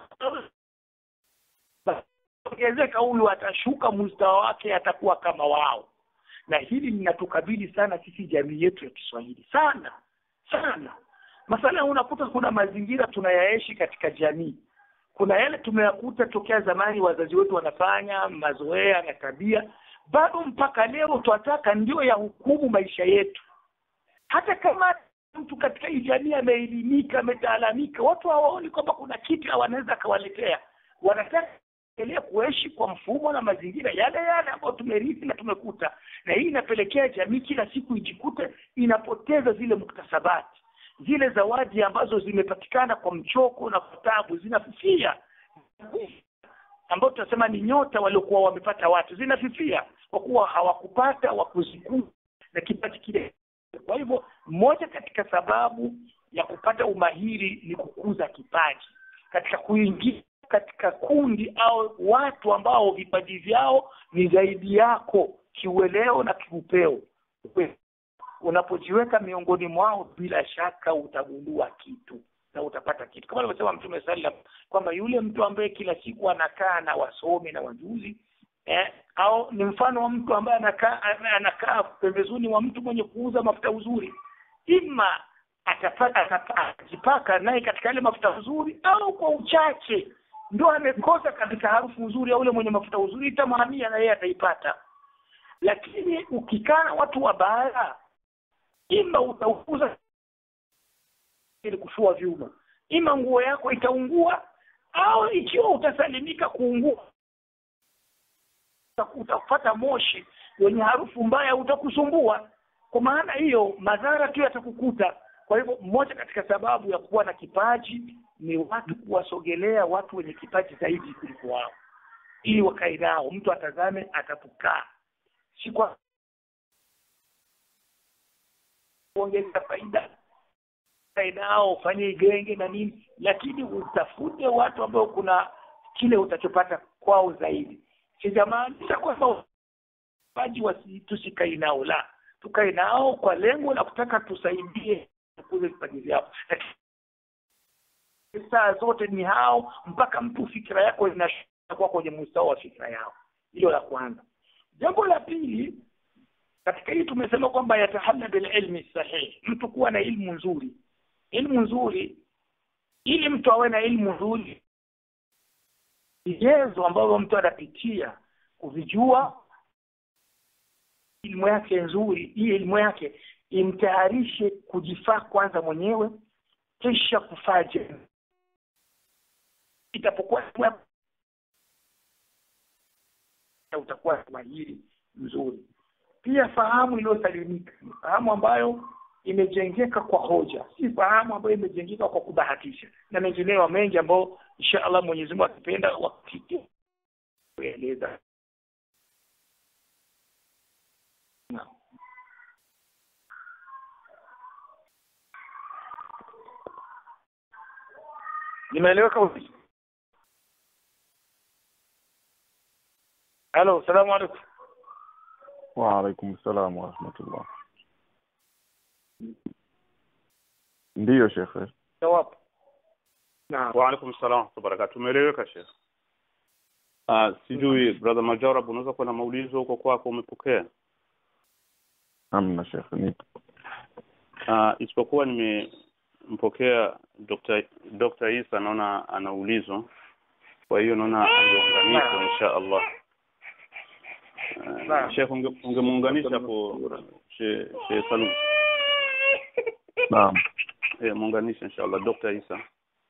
ongezeka huyu atashuka mustawa wake atakuwa kama wao na hili linatukabili sana sisi jamii yetu ya Kiswahili sana sana masala unakuta kuna mazingira tunayaishi katika jamii kuna yale tumeyakuta tokea zamani wazazi wetu wanafanya mazoea na tabia bado mpaka leo twataka ndio ya hukumu maisha yetu hata kama mtu katika hii jamii ameelimika ametaalamika watu hawaoni kwamba kuna kitu wanaweza akawaletea wanataka endelea kuishi kwa mfumo na mazingira yale yale ambayo tumerithi na tumekuta na hii inapelekea jamii kila siku ijikute inapoteza zile muktasabati zile zawadi ambazo zimepatikana kwa mchoko na kwa tabu zinafifia ambao tunasema ni nyota waliokuwa wamepata watu zinafifia kwa kuwa hawakupata wa kuzikuu na kipaji kile kwa hivyo moja katika sababu ya kupata umahiri ni kukuza kipaji katika kuingia katika kundi au watu ambao vipaji vyao ni zaidi yako kiueleo na kiupeo unapojiweka miongoni mwao bila shaka utagundua kitu na utapata kitu kama alivyosema mtume sallam kwamba yule mtu ambaye kila siku anakaa na wasomi na wajuzi eh, au ni mfano wa mtu ambaye anakaa anakaa pembezoni mwa mtu mwenye kuuza mafuta uzuri ima atapata atajipaka naye katika yale mafuta uzuri au kwa uchache ndio amekosa katika harufu uzuri au ule mwenye mafuta uzuri itamhamia na yeye ataipata lakini ukikaa na watu wabaya ima utauza ili kufua vyuma ima nguo yako itaungua au ikiwa utasalimika kuungua utapata moshi wenye harufu mbaya utakusumbua kwa maana hiyo madhara tu yatakukuta kwa hivyo moja katika sababu ya kuwa na kipaji ni watu kuwasogelea watu wenye kipaji zaidi kuliko wao ili wakae nao mtu atazame atapokaa si kwa kuongeza faida nao ufanye genge na nini lakini utafute watu ambao kuna kile utachopata kwao zaidi sijamaanisha kwamba waji wasi tusikae nao la tukae nao kwa lengo la kutaka tusaidie kukuza vipaji vyao saa zote ni hao mpaka mtu fikira yako inakuwa kwenye mstao wa fikira yao hilo la kwanza jambo la pili katika hii tumesema kwamba yatahalla bil ilmi sahih mtu kuwa na ilmu nzuri ilmu nzuri ili mtu awe na ilmu nzuri vigezo ambavyo mtu anapitia kuvijua elimu yake nzuri hii elimu yake imtayarishe kujifaa kwanza mwenyewe kisha kufaa jamii itapokuwa utakuwa mahiri mzuri pia fahamu iliyosalimika fahamu ambayo imejengeka kwa hoja si fahamu ambayo imejengeka kwa kubahatisha na mengineyo mengi ambayo insha allah mwenyezi mungu akipenda wakati kueleza nimeeleweka vipi halo salamu alaikum waalaikum salam warahmatullah ndiyo shekhe jawab naam waalaikum salam wabarakatu umeeleweka shekh uh, sijui brother majarab unaweza kuwa na maulizo huko kwako umepokea Hamna shekhe, nipo. uh, isipokuwa nimempokea Dr. Dr. Isa naona anaulizwa kwa hiyo naona angeunganishwa insha Allah uh, Naam. Sheikh unge- ungemuunganisha hapo Sheikh Sheikh Salum Naam. eh muunganishe insha Allah Dr. Isa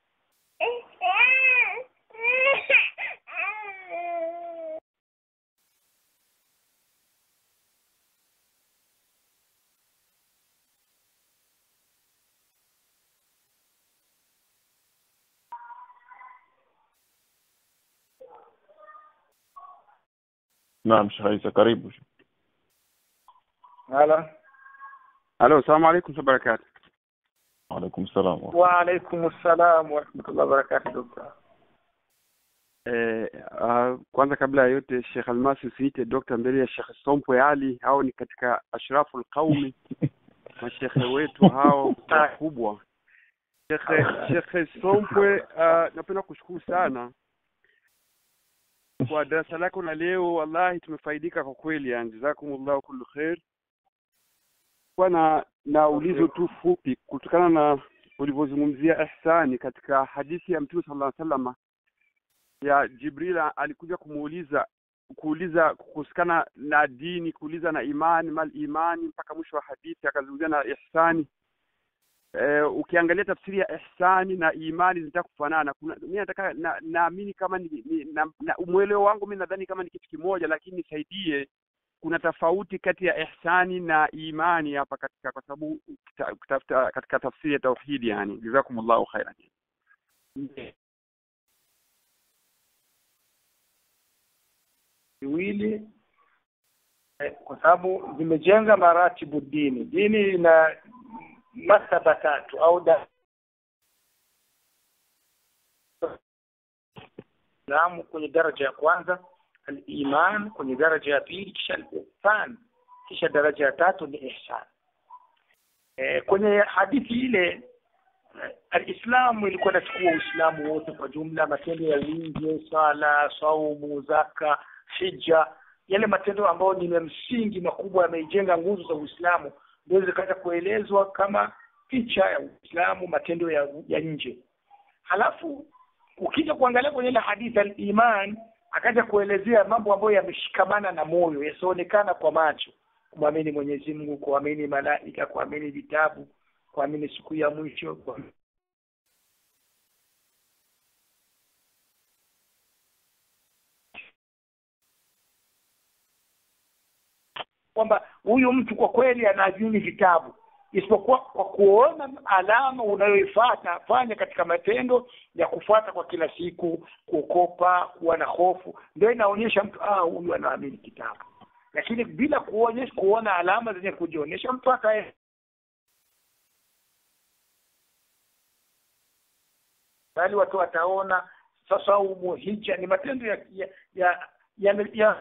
Naam, Sheikh Isa, karibu. Hala. Halo, salamu alaikum wa barakatuh. Waalaikum salam. wa- Wa alaikum salam wa rahmatullahi wa barakatuh dokta. Eh, uh, kwanza kabla ya yote Sheikh Almasi usiite dokta mbele ya Sheikh Sompwe Ali, hao ni katika ashraful qaumi, mashekhe wetu hao wakubwa. Shekhe Shekhe Sompwe, uh, napenda kushukuru sana kwa darasa lako la leo, wallahi tumefaidika kwa kweli, yani jazakumullahu kullu khair. Kwa na na ulizo tu fupi kutokana na ulivyozungumzia ihsani katika hadithi ya Mtume sallallahu alaihi wasallam ya Jibril alikuja kumuuliza kuuliza kuhusikana na dini kuuliza na imani mal imani mpaka mwisho wa hadithi akazungumzia na ihsani e, ukiangalia tafsiri ya ihsani na imani zinataka kufanana kuna mimi nataka na- naamini kama ni, ni na, na umweleo wangu mimi nadhani kama ni kitu kimoja lakini nisaidie kuna tofauti kati ya ihsani na imani hapa katika kwa sababu kita- kutafuta katika tafsiri ya tauhidi yani jazakumullahu khairan viwili eh, kwa sababu zimejenga maratibu dini. Dini ina masaba tatu au da Islamu kwenye daraja ya kwanza, al-iman kwenye daraja ya pili, kisha al-ihsan, kisha daraja ya tatu ni ihsan. E, kwenye hadithi ile eh, Alislamu ilikuwa inachukua Uislamu wote kwa jumla, matendo ya wingi, sala, saumu, zaka, hija, yale matendo ambayo ni ya msingi makubwa yameijenga nguzo za Uislamu, ndio zikaanza kuelezwa kama picha ya Uislamu, matendo ya, ya nje. Halafu ukija kuangalia kwenye ile hadithi al-iman, akaja kuelezea mambo ambayo yameshikamana na moyo, yasionekana kwa macho, kumwamini Mwenyezi Mungu, kuamini malaika, kuamini vitabu, kuamini siku ya mwisho, kuamini kwamba huyu mtu kwa kweli anaamini vitabu isipokuwa kwa kuona alama unayoifuata fanya katika matendo ya kufuata kwa kila siku kuokopa kuwa na hofu ndio inaonyesha mtu ah huyu anaamini kitabu lakini bila kuonyesha kuona alama zenye kujionyesha mtu akae bali watu wataona sasa umu hija ni matendo ya ya ya, ya, ya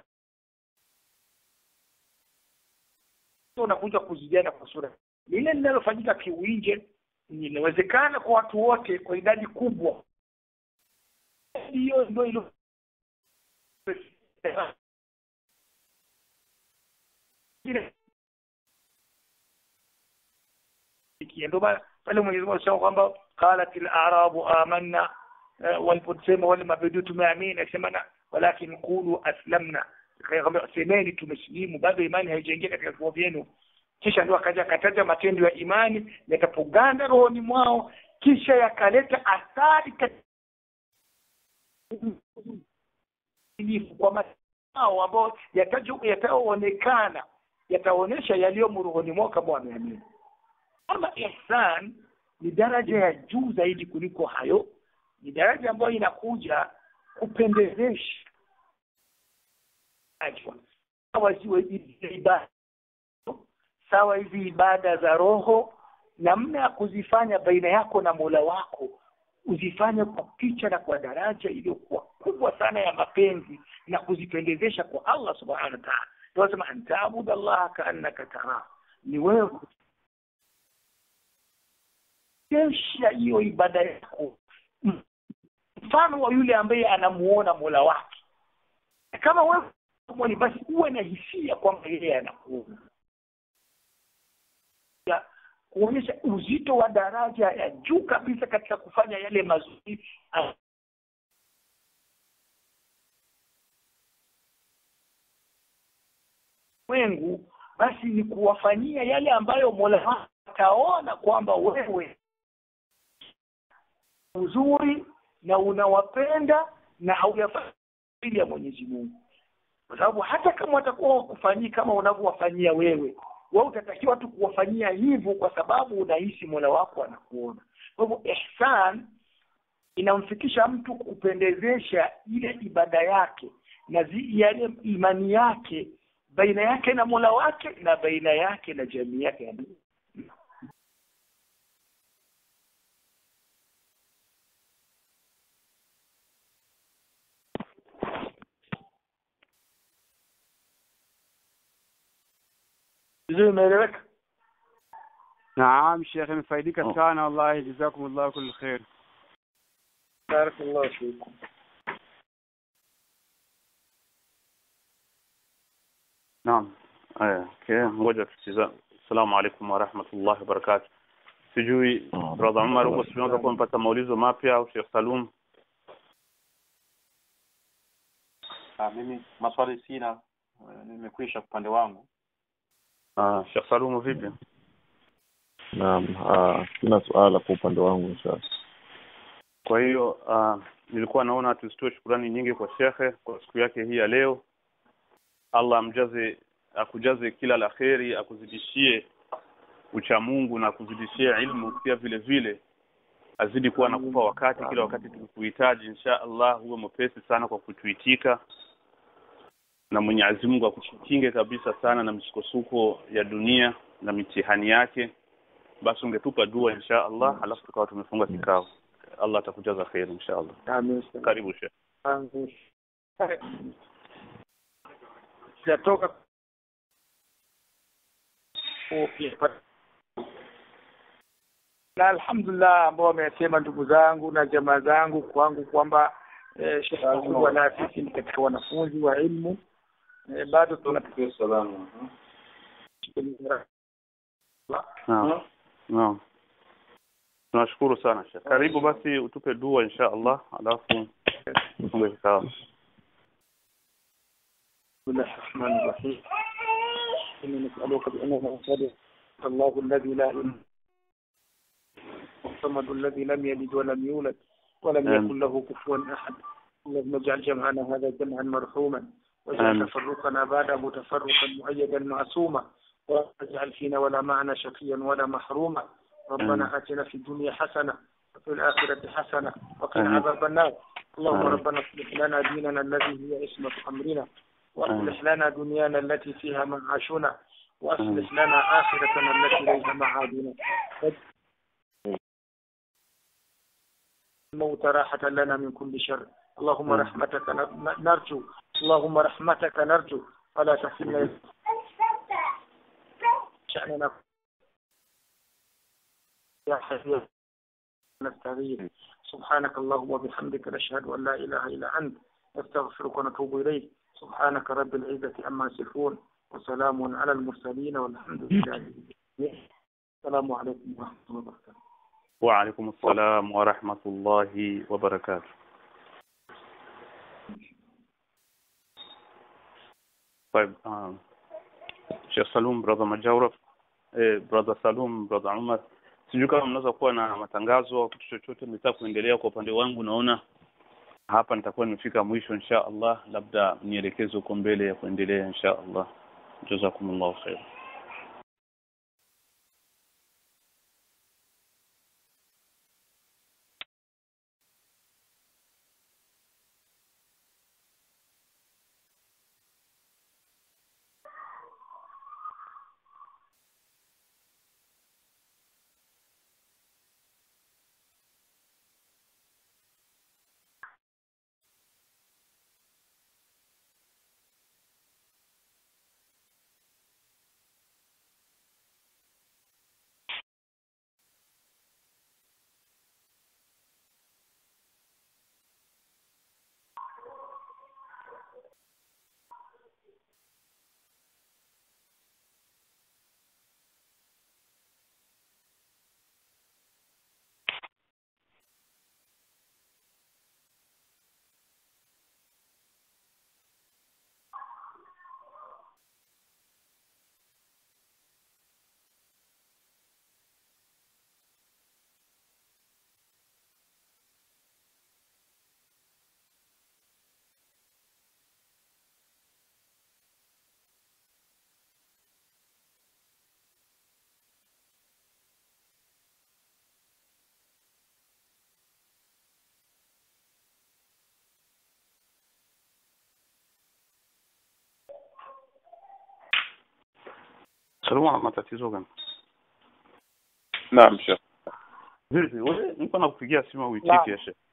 unakuja kuzidiana kwa sura lile linalofanyika kiwinje inawezekana kwa watu wote kwa idadi kubwa hiyo ndio ilo ndio maana pale Mwenyezi Mungu anasema kwamba qalat al-a'rabu amanna eh, waliposema wale mabedu tumeamini akisema na walakin qulu aslamna Akaambia, semeni tumesilimu bado imani haijaingia katika vifua vyenu kisha ndio akaja akataja matendo ya imani yatapoganda rohoni mwao kisha yakaleta athari katika kwa matao ambao yatajo- yataonekana yataonyesha yaliyomo rohoni mwao kama wameamini ama ihsan ni daraja ya juu zaidi kuliko hayo ni daraja ambayo inakuja kupendezesha sawa ziwe hizi ibada sawa hizi ibada za roho namna ya kuzifanya baina yako na mola wako uzifanye kwa picha na kwa daraja iliyokuwa kubwa sana ya mapenzi na kuzipendezesha kwa allah subhanahu wa taala tunasema antaabuda allaha kaannaka tarahu ni wewe kesha hiyo ibada yako mfano wa yule ambaye anamuona mola wake kama wewe mwoni basi uwe na hisia kwamba yeye anakuona Ya, kuonyesha uzito wa daraja ya juu kabisa katika kufanya yale mazuri wengu basi ni kuwafanyia yale ambayo mola wako ataona kwamba wewe uzuri na unawapenda na hauyafanya ili ya mwenyezi mungu kwa sababu hata kama watakuwa wakufanyii kama unavyowafanyia wewe wewe utatakiwa tu kuwafanyia hivyo kwa sababu unahisi mola wako anakuona kwa hivyo ihsan inamfikisha mtu kupendezesha ile ibada yake na zi, yale imani yake baina yake na mola wake na baina yake na jamii yake ya dunia. vizuri imeeleweka naam shekhe imefaidika Oh. sana wallahi jazakumullahu kullu khair barakallahu fikum naam aya okay ngoja tusiza assalamu alaikum warahmatullahi wabarakatuh sijui Oh. brother Umar huko sijui unaweza kuwa umepata maulizo mapya au Sheikh Salum Ah, mimi maswali sina, eh, nimekwisha upande wangu. ah Sheikh Salum vipi naam ah, sina suala kwa upande wangu inshallah kwa hiyo uh, nilikuwa naona tuzitoe shukurani nyingi kwa shekhe kwa siku yake hii ya leo allah amjaze akujaze kila la kheri akuzidishie uchamungu na akuzidishie ilmu pia vile vile azidi kuwa nakupa wakati kila wakati tukikuhitaji insha allah huwe mwepesi sana kwa kutuitika na mwenyezi mungu akukinge kabisa sana na misukosuko ya dunia na mitihani yake basi ungetupa dua insha allah alafu tukawa tumefunga kikao allah atakujaza kheri insha allah amin karibu shekhe Amin. sijatoka na alhamdulillah ambao wamesema ndugu zangu na jamaa zangu kwangu kwamba eh, shekhe kubwa na sisi ni katika wanafunzi wa ilmu eh, bado tuna naam naam tunashukuru sana shekhe karibu basi utupe dua insha allah alafu tufunge kikao بسم الله الرحمن الرحيم إنا نسألك بأننا نشهد الله الذي لا إله الصمد الذي لم يلد ولم يولد ولم آمين. يكن له كفوا أحد اللهم اجعل جمعنا هذا جمعا مرحوما آمين. واجعل تفرقنا بعده تفرقا مؤيدا معصوما ولا تجعل فينا ولا معنا شقيا ولا محروما آمين. ربنا آتنا في الدنيا حسنة وفي الآخرة حسنة وقنا آمين. عذاب النار اللهم آمين. ربنا اصلح لنا ديننا الذي هي عصمة أمرنا واصلح آمين. لنا دنيانا التي فيها معاشنا واصلح لنا آخرتنا التي ليس معادنا الموت راحة لنا من كل شر اللهم آمين. رحمتك ن- نرجو اللهم رحمتك نرجو ولا تحرمنا شأننا يا حي نستغيث سبحانك اللهم وبحمدك نشهد أن لا إله إلا أنت نستغفرك ونتوب إليك سبحانك رب العزة عما يصفون وسلام على المرسلين والحمد لله السلام عليكم ورحمة الله وبركاته وعليكم السلام ورحمة الله وبركاته طيب um, Sheikh Salum brother Majaura eh, brother Salum brother Umar sijui kama mnaweza kuwa na matangazo au kitu chochote mnataka kuendelea kwa upande wangu naona hapa nitakuwa nimefika mwisho insha Allah labda nielekeze huko mbele ya kuendelea insha Allah jazakumullahu khair Salama na matatizo gani? naam shekh Vipi? Wewe niko nakupigia simu Naam. uitiki ya Sheikh.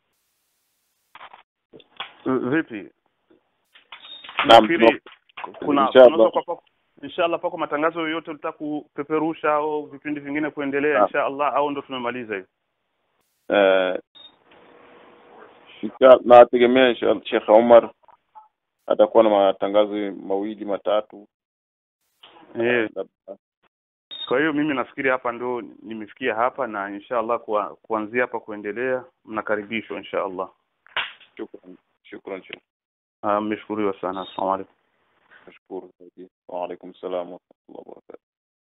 Vipi? Naam, Nafikiri kuna Inshallah. unaweza kwa pako inshallah pako matangazo yoyote ulitaka kupeperusha au vipindi vingine kuendelea Naam. inshallah au ndo tumemaliza hivi? eh, insha- nategemea insha- shekh omar atakuwa na matangazo mawili matatu Eh, labda kwa hiyo mimi nafikiri hapa ndo nimefikia hapa na inshallah kwa kuanzia hapa kuendelea mnakaribishwa inshallah. shukran shukran shekh Ah, mmeshukuriwa sana. Asalamu alaykum. nashukuru zaidi waalaikum salam warahmatullah wabarakatu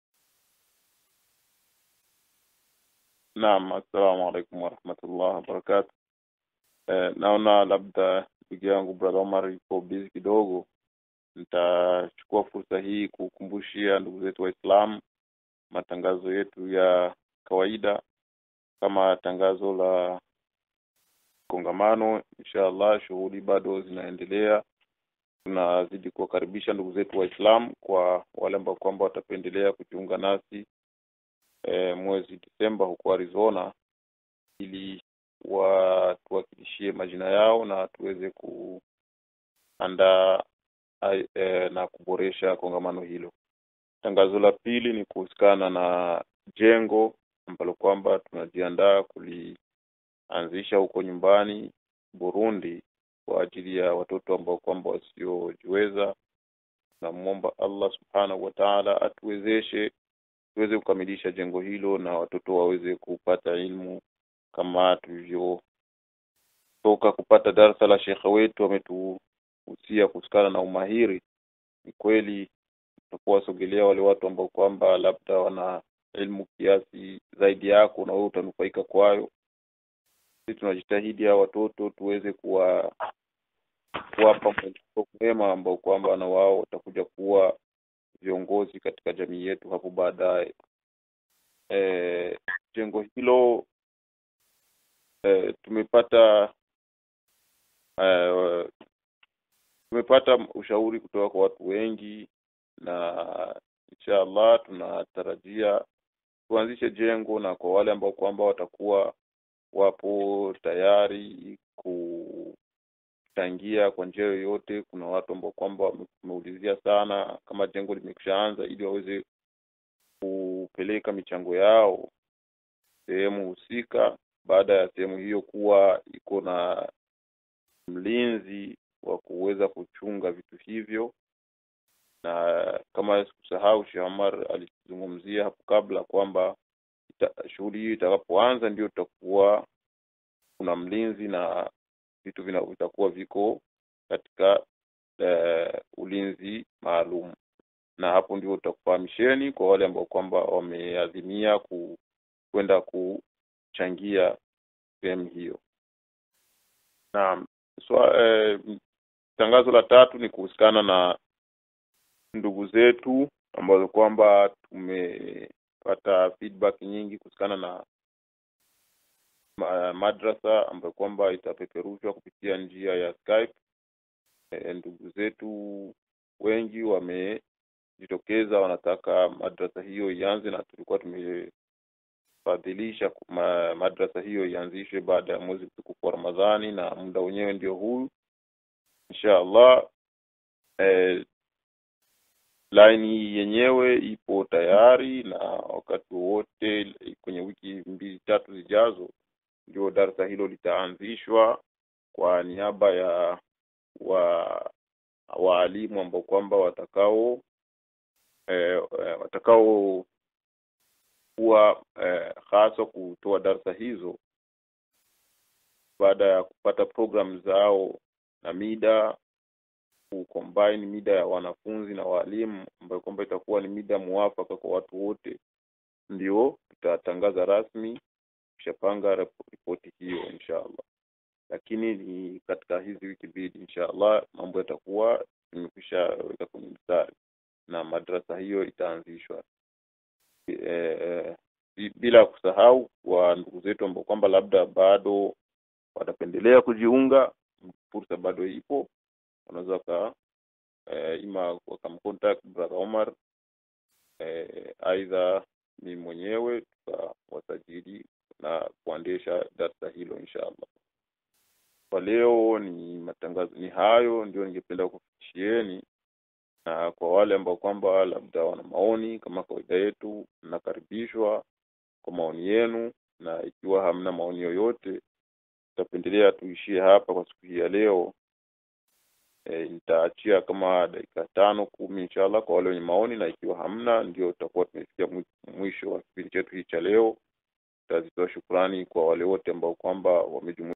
naam assalamu alaikum warahmatullah wabarakatu eh, naona labda ndugu yangu brother omar yuko busy kidogo nitachukua fursa hii kukumbushia ndugu zetu waislamu matangazo yetu ya kawaida kama tangazo la kongamano inshallah shughuli bado zinaendelea tunazidi kuwakaribisha ndugu zetu waislamu kwa wale ambao kwamba watapendelea kujiunga nasi e, mwezi Disemba huko Arizona ili watuwakilishie majina yao na tuweze kuandaa ai- e, na kuboresha kongamano hilo. Tangazo la pili ni kuhusikana na jengo ambalo kwamba tunajiandaa kulianzisha huko nyumbani Burundi kwa ajili ya watoto ambao kwamba wasiojiweza. Namwomba Allah subhanahu wa ta'ala atuwezeshe tuweze kukamilisha jengo hilo na watoto waweze kupata ilmu kama tulivyotoka kupata darasa la shekhe wetu ametuhusia kuhusikana na umahiri. Ni kweli tutakuwa wasogelea wale watu ambao kwamba labda wana elimu kiasi zaidi yako na wewe utanufaika kwayo. Sisi tunajitahidi hao watoto tuweze kuwa kuwapa mwelekeo mwema ambao kwamba na wao watakuja kuwa viongozi katika jamii yetu hapo baadaye. E, jengo hilo e, tumepata e, tumepata ushauri kutoka kwa watu wengi na insha Allah tunatarajia tuanzishe jengo na kwa wale ambao kwamba watakuwa wapo tayari kuchangia kwa njia yoyote. Kuna watu ambao kwamba wameulizia sana kama jengo limekwishaanza, ili waweze kupeleka michango yao sehemu husika, baada ya sehemu hiyo kuwa iko na mlinzi wa kuweza kuchunga vitu hivyo. Na kama sikusahau, Sheikh Omar alizungumzia hapo kabla kwamba ita- shughuli hii itakapoanza ndio tutakuwa kuna mlinzi na vitu vina- vitakuwa viko katika eh, ulinzi maalum, na hapo ndio tutakufahamisheni kwa wale ambao kwamba wameadhimia ku, kwenda kuchangia sehemu hiyo. Naam, swa, eh, tangazo la tatu ni kuhusikana na ndugu zetu ambazo kwamba tumepata feedback nyingi kuhusikana na ma- madrasa ambayo kwamba itapeperushwa kupitia njia ya Skype. E, ndugu zetu wengi wamejitokeza wanataka madrasa hiyo ianze, na tulikuwa tumefadhilisha ku- ma, madrasa hiyo ianzishwe baada ya mwezi mtukufu wa Ramadhani, na muda wenyewe ndio huu insha Allah. E, laini yenyewe ipo tayari na wakati wowote kwenye wiki mbili tatu zijazo ndio darasa hilo litaanzishwa kwa niaba ya wa waalimu ambao kwamba watakao eh, eh, watakao kuwa eh, hasa kutoa darasa hizo baada ya kupata program zao na mida kucombine mida ya wanafunzi na walimu ambayo kwamba itakuwa ni mida muafaka kwa watu wote, ndio tutatangaza rasmi tushapanga rep- ripoti hiyo inshallah, lakini ni katika hizi wiki mbili inshallah mambo yatakuwa imekwisha weka kwenye mstari na madrasa hiyo itaanzishwa. E, e, bi- bila kusahau kwa ndugu zetu ambao kwamba labda bado watapendelea kujiunga, fursa bado ipo, wanaweza waka e, ima wakamcontact brother Omar katika hilo inshallah kwa leo ni matangazo ni hayo ndio ningependa kufikishieni na kwa wale ambao kwamba labda wana maoni kama kawaida yetu mnakaribishwa kwa maoni yenu na ikiwa hamna maoni yoyote tutapendelea tuishie hapa kwa siku hii ya leo e, nitaachia kama dakika tano kumi inshallah kwa wale wenye maoni na ikiwa hamna ndio tutakuwa tumefikia mwi- mwisho wa kipindi chetu hii cha leo tutazitoa shukrani kwa wale wote ambao kwamba wamejumuika